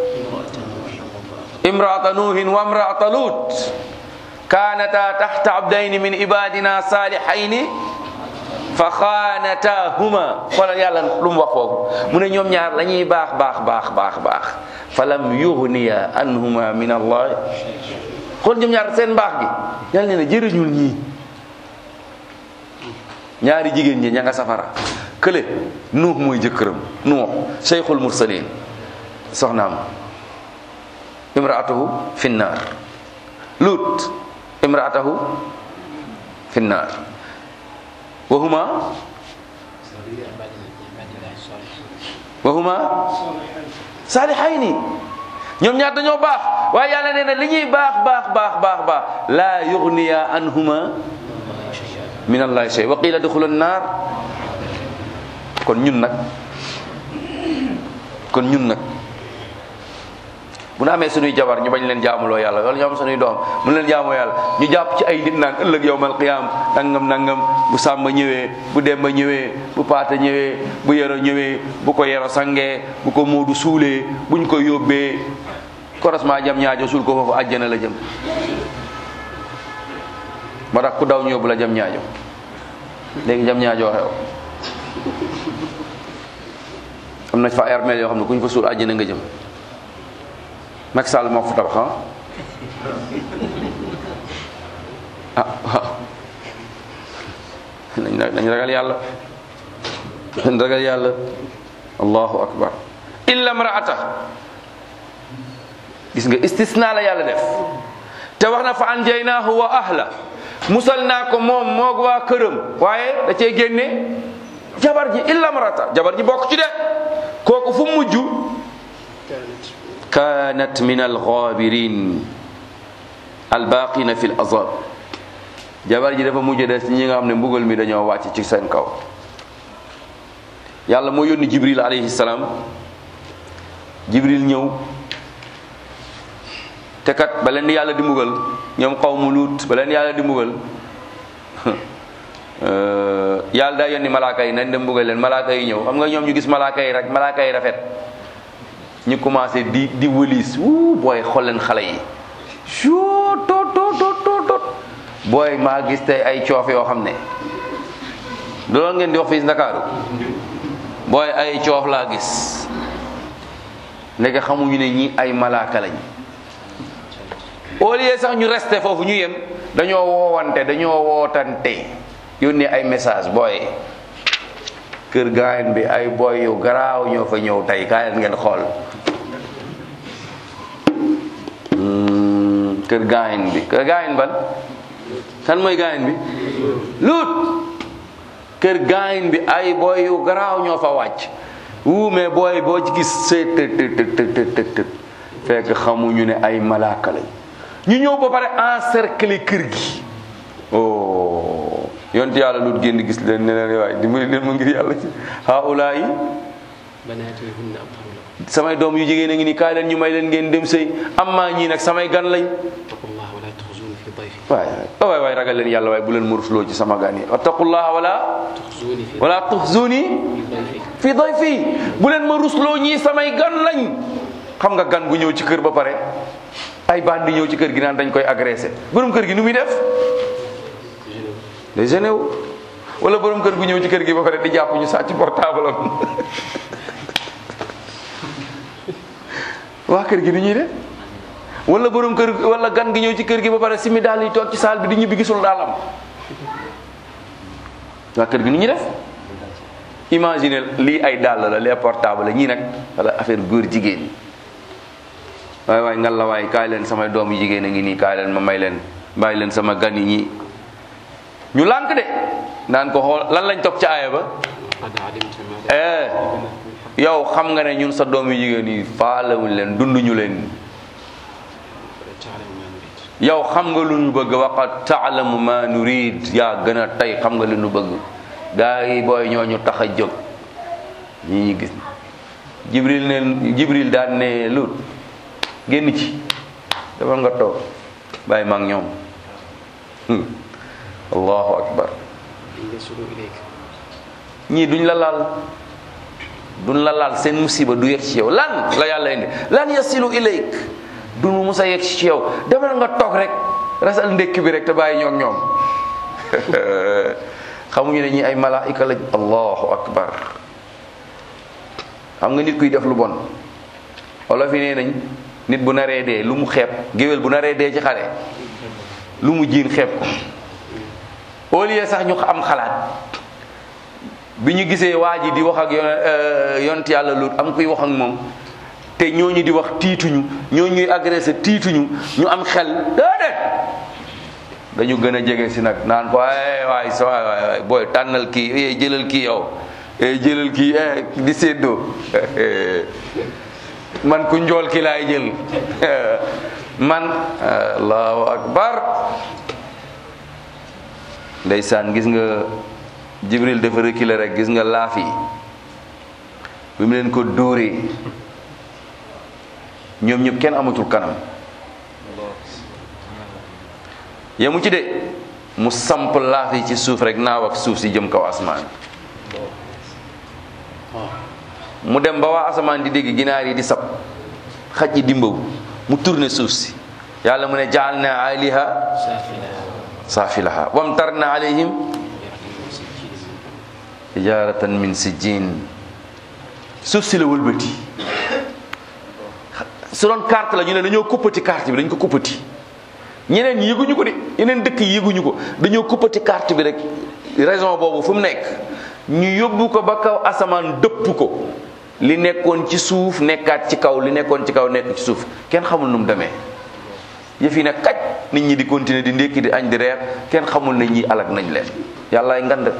imraata nuuhin wa imraata luut kaanata taxta abdayni min ibadina salihayni fa xaanatahuma xoolal yàlla lu mu wax foofu mu ne ñoom ñaar la ñuy baax baax baax baax baax fa lam yughniya anhuma min allah xool ñoom ñaar seen mbaax gi yàlla ne na jërëñul ñii ñaari jigéen ñi ña nga safara kële nuux mooy jëkkëram nuux cheikhul mursalin soxnaam imraatahu fi nnaar lut imraatahu fi nnaar wahuma wahuma saalihayni ñoom ñaar dañoo baax waaye yàlla nee na li ñuy baax baax baax baax baax laa yugniya anhuma min allahi shay wa qila duxulu naar kon ñun nag kon ñun nag bu nu amee sunuy jabar ñu bañ leen jaamuloo yàlla wala ñu am sunuy doom mu leen jaamoo yàlla ñu jàpp ci ay nit naan ëllëg yowmal qiyaam nangam nangam bu sàmba ñëwee bu demba ñëwee bu paata ñëwee bu yero ñëwee bu ko yero sangee bu ko moodu suulee buñ ko yóbbee korosement jam ñaajo suul ko foofu àjjana la jëm moo tax ku daw ñu yóbbu la jam ñaajo léegi jam ñaajoo xew am na fa ay armeel yoo xam ne ku ñu fa suul àjjana nga jëm Macky Sall moo fa tabax ah ah waaw nañ nañ ragal yàlla nañ ragal yàlla allahu akbar illa mraata gis nga istisna la yàlla def te wax na fa anjaynaahu wa ahla musal naa ko moom moog waa këram waaye da cee génne jabar ji illa mraata jabar ji bokk ci de kooku fu mujj kaanat min alxaabirin albaqina fi l azab jabar ji dafa mujj des ñi nga xam ne mbugal mi dañoo wàcc ci seen kaw yàlla moo yónni jibril alayhi salaam jibril ñëw te kat ba leen di yàlla di mbugal ñoom xaw mu luut ba leen yàlla di mbugal yàlla daa yónni malaaka yi nañ dem mbugal leen malaaka yi ñëw xam nga ñoom ñu gis malaaka yi rek malaaka yi rafet ñu commencé di di wëliis wuu booy xool leen xale yi suu tot tot tot tot booy maa gis tey ay coof yoo xam ne loolu ngeen di wax fii Ndakaaru booy ay coof laa gis ndeke xamuñu ne ñi ay malaaka lañ au lieu sax ñu resté foofu ñu yem dañoo woowante dañoo wootante yónnee ay message booy kër gaayen bi ay booy yu garaaw ñoo fa ñëw tey kaay leen ngeen xool kër gaayen bi kër gaayen ban kan mooy gaayen bi luut kër gaayen bi ay booy yu garaaw ñoo fa wàcc wuu mais booy boo ci gis see të të të të të të fekk xamuñu ne ay malaaka lañ ñu ñëw ba pare encercler kër gi oh yonte yàlla lut génn gis leen ne leen waay dimbali leen ma ngir yàlla ci haula yi samay doom yu jigéen a ngi ni kaay leen ñu may leen ngeen dem sëy amma ñii nag samay gan lañ waay waay waay ragal leen yàlla waay bu leen ma rusloo ci sama gan yi wattaqullaha wala wala tuxzuni fi dayfi bu leen ma rusloo ñii samay gan lañ xam nga gan gu ñëw ci kër ba pare ay bandi ñëw ci kër gi naan dañ koy agressé borom kër gi nu muy def day gêné wu wala borom kër gu ñëw ci kër gi ba pare di jàpp ñu sàcc portable am waa kër gi nu ñuy def wala borom kër wala gan gi ñëw ci kër gi ba pare simi daal yi toog ci saal bi di ñibbi gisul daalam waa kër gi nu ñuy def imagine lii ay dàll la les portable la ñii nag wala affaire góor jigéen waay waay ngal la waay kaay leen samay doom yu jigéen a ngi nii kaay leen ma may leen bàyyi leen sama gan yi ñi ñu lànk de naan ko xool lan lañ toog ca aaya ba قد علمت ما eh yow xam nga ne ñun sa doom yu jigéen yi faalewuñ leen dunduñu leen تعلم ما نريد yow xam nga lu ñu bëgg waqad taalamu ma nurid yaa gën a tey xam nga li ñu bëgg gaa yi booy ñoo ñu tax a jóg ñi ñu gis jibril ne jibril daan ne lut génn ci defal nga toog bàyyi ma ak ñoom Hmm. allahu akbar إن يصلوا إليك ñii duñ la laal duñ la laal seen musiba du yegg ci yow lan la yàlla indi lan yasilu ilayk du mu musa yegg ci yow demal nga toog rek rasal ndékki bi rek te bàyyi ñoog ñoom xamuñu ne ñi ay malaika lañ allahu akbar xam nga nit kuy def lu bon wala fi nee nañ nit bu naree dee lu mu xeeb géwél bu naree dee ci xare lu mu jiin xeeb ko au lieu sax ñu am xalaat bi ñu gisee waa ji di wax ak yon yont yàlla lut am kuy wax ak moom te ñooñu di wax tiituñu ñooñu ñuy agressé tiituñu ñu am xel déedéet dañu gën a jege si nag naan ko ay waay sa waay waay waay booy tànnal kii eh jëlal kii yow eh jëlal kii eh di séddoo man ku njool ki laay jël man allahu akbar ndeysaan gis nga jibril dafa reculer rek gis nga laaf yi bi mu leen ko dóoree ñoom ñëpp kenn amatul kanam yemu ci de mu samp laaf yi ci suuf rek naaw ak suuf si jëm kaw asamaan mu dem ba waa asamaan di dégg ginaar yi di sab xaj yi dimbaw mu tourné suuf si yàlla mu ne jaal na aliha سافلها saafilaha wamtarna alayhim يرمي سكين hijaratan min sijjin suuf si la wëlbati su doon carte la ñu ne dañoo kuppati carte bi dañ ko kuppati ñeneen ñi yëguñu ko de yeneen dëkk yi yëguñu ko dañoo kuppati carte bi rek raison boobu fu mu nekk ñu yóbbu ko ba kaw asamaan dëpp ko li nekkoon ci suuf nekkaat ci kaw li nekkoon ci kaw nekk ci suuf kenn xamul nu mu demee yëf yi ne kaj nit ñi di continuer di ndékki di añ di reer kenn xamul ne ñi alag nañ leen yàllaay ngand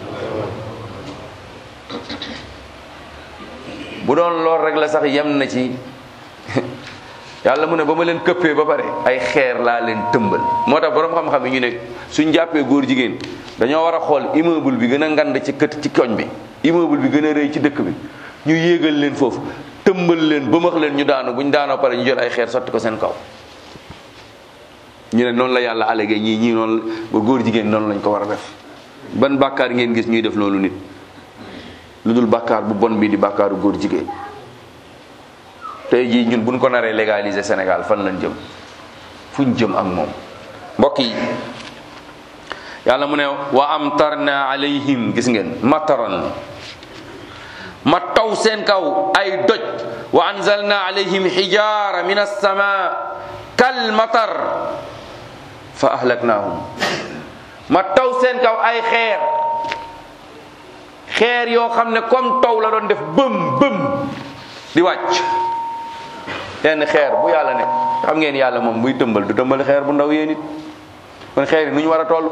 bu doon lool rek la sax yem na ci yàlla mu ne ba ma leen këppee ba pare ay xeer laa leen tëmbal moo tax borom xam-xam yi ñu ne suñ jàppee góor jigéen dañoo war a xool immeuble bi gën a ngand ci kët ci koñ bi immeuble bi gën a rëy ci dëkk bi ñu yéegal leen foofu tëmbal leen bëmax leen ñu daanu buñ daanoo pare ñu jël ay xeer sotti ko seen kaw ñu ne noonu la yàlla allégué ñii ñii noonu ba góor jigéen noonu lañ ko war a def ban bàkkaar ngeen gis ñuy def loolu nit lu dul bàkkaar bu bon bi di bàkkaaru góor jigéen tey jii ñun buñ ko naree légaliser Sénégal fan lañ jëm fuñ jëm ak moom mbokk yi yàlla mu ne wa amtarna alayhim gis ngeen mataran ma taw seen kaw ay doj wa anzalna alayhim xijaara min as-sama kal matar fa ahlaknahum ma taw seen kaw ay xeer xeer yoo xam ne comme taw la doon def bëm bëm di wàcc yenn xeer bu yàlla ne xam ngeen yàlla moom buy tëmbal du tëmbal xeer bu ndaw yéen it kon xeer yi nu ñu war a toll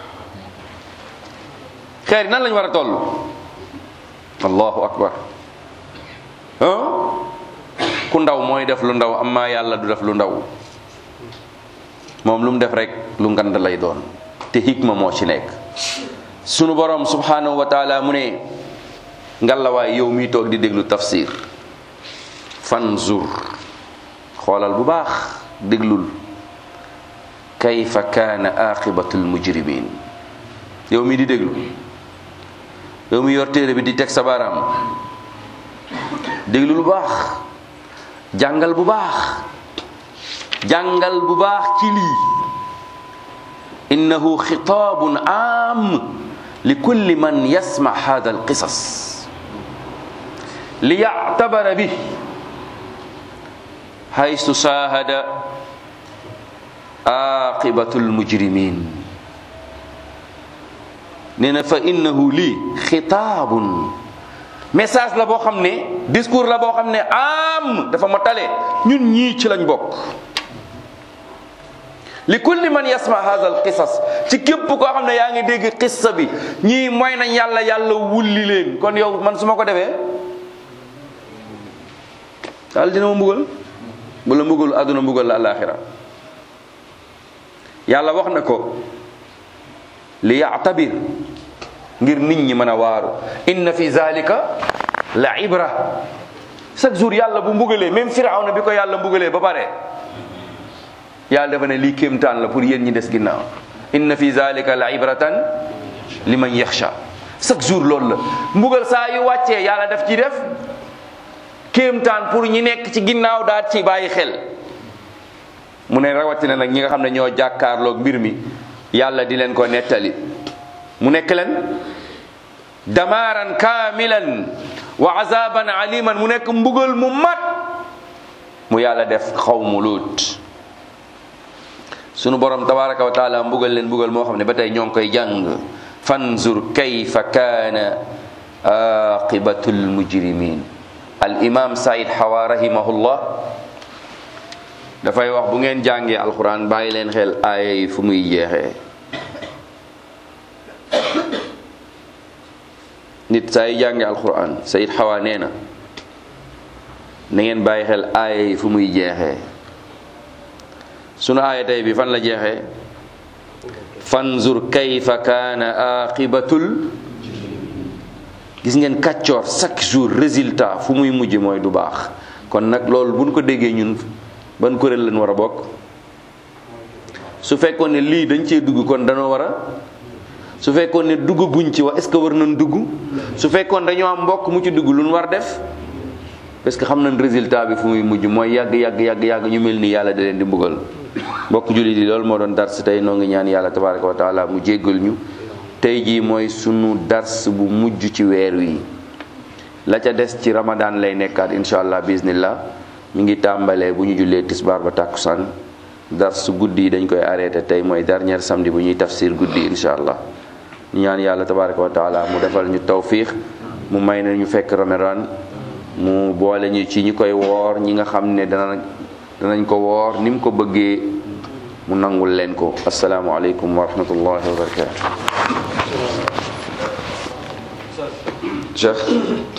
xeer yi nan lañu war a toll allahu akbar ah ku ndaw mooy def lu ndaw amma yàlla du def lu ndaw moom lu mu def rek lu ngand lay doon te hikma moo ci nekk sunu borom subhanahu wa taala mu ne ngalawaay yow miy toog di déglu tafsir fanzur xoolal bu baax déglul kayfa kaana aqibatul mujrimin yow mi di déglu yow mi yor téere bi di teg sa baaraam déglu lu baax jàngal bu baax jàngal bu baax ci lii innahu xitaabun aam li kulli man yasma hada alqisas li yactabara bih haysu saahada aqibatu almujrimin nee na fa innahu lii xitaabun message la boo xam ne discours la boo xam ne am dafa ma tale ñun ñii ci lañ bokk li kulli man yasma hadha al qisas ci képp koo xam ne yaa ngi dégg qissa bi ñii mooy nañ yàlla yàlla wulli leen kon yow man su ma ko defee yàlla dina ma mbugal bu la mbugal àdduna mbugal la alaxira yàlla wax na ko li yaatabir ngir nit ñi mën a waaru inna fi zalika la ibra chaque jour yàlla bu mbugalee même firawna bi ko yàlla mbugalee ba pare yàlla dafa ne lii kéemtaan la pour yéen ñi des ginnaaw inna fi zalika la ibratan liman yaxsha chaque jour loolu la mbugal saa yu wàccee yàlla daf ci def kéemtaan pour ñi nekk ci ginnaaw daal ci bàyyi xel mu ne rawatina nag ñi nga xam ne ñoo jàkkaarloog mbir mi yàlla di leen ko nettali mu nekk leen damaaran kaamilan wa azaban aliman mu nekk mbugal mu mat mu yàlla def xaw mu luut sunu borom tabaraka wa taala mbugal leen mbugal moo xam ne ba tey ñoo ngi koy jàng fanzur kayfa kaana aqibatu lmujrimin al imam said hawa rahimahullah dafay wax bu ngeen jàngee alquran bàyyi leen xel aaya yi fu muy jeexee nit saa yi jàngee alquran sayid xawa nee na na ngeen bàyyi xel aaya yi fu muy jeexee sunu aaya tey bi fan la jeexee fanzur kayfa kaana aqibatul gis ngeen kàccoor chaque jour résultat fu muy mujj mooy du baax kon nag loolu buñ ko déggee ñun ban kuréel lañ war a bokk su fekkoon ne lii dañ cee dugg kon danoo war a su fekkoon ne dugg guñ ci wax est-ce que war nañ dugg su fekkoon dañoo am mbokk mu ci dugg lu ñu war def parce que xam nañ résultat bi fu muy mujj mooy yàgg yàgg yàgg yàgg ñu mel ni yàlla da leen di mbugal mbokk jullit yi loolu moo doon dars tey noo ngi ñaan yàlla tabaraka wa taala mu jéggal ñu tey jii mooy sunu dars bu mujj ci weer wi la ca des ci ramadan lay nekkaat incha allah bismillah mi ngi tàmbalee bu ñu jullee tisbaar ba tàkkusaan dars guddi yi dañ koy arrêté tey mooy dernier samedi bu ñuy tafsir guddi incha allah ñu ñaan yàlla tabaraka wa taala mu defal ñu tawfiix mu may na ñu fekk ramadan mu boole ñu ci ñi koy woor ñi nga xam ne dana danañ ko woor ni mu ko bëggee mu nangul leen ko asalaamualeykum wa rahmatullahi wa barakatu cheikh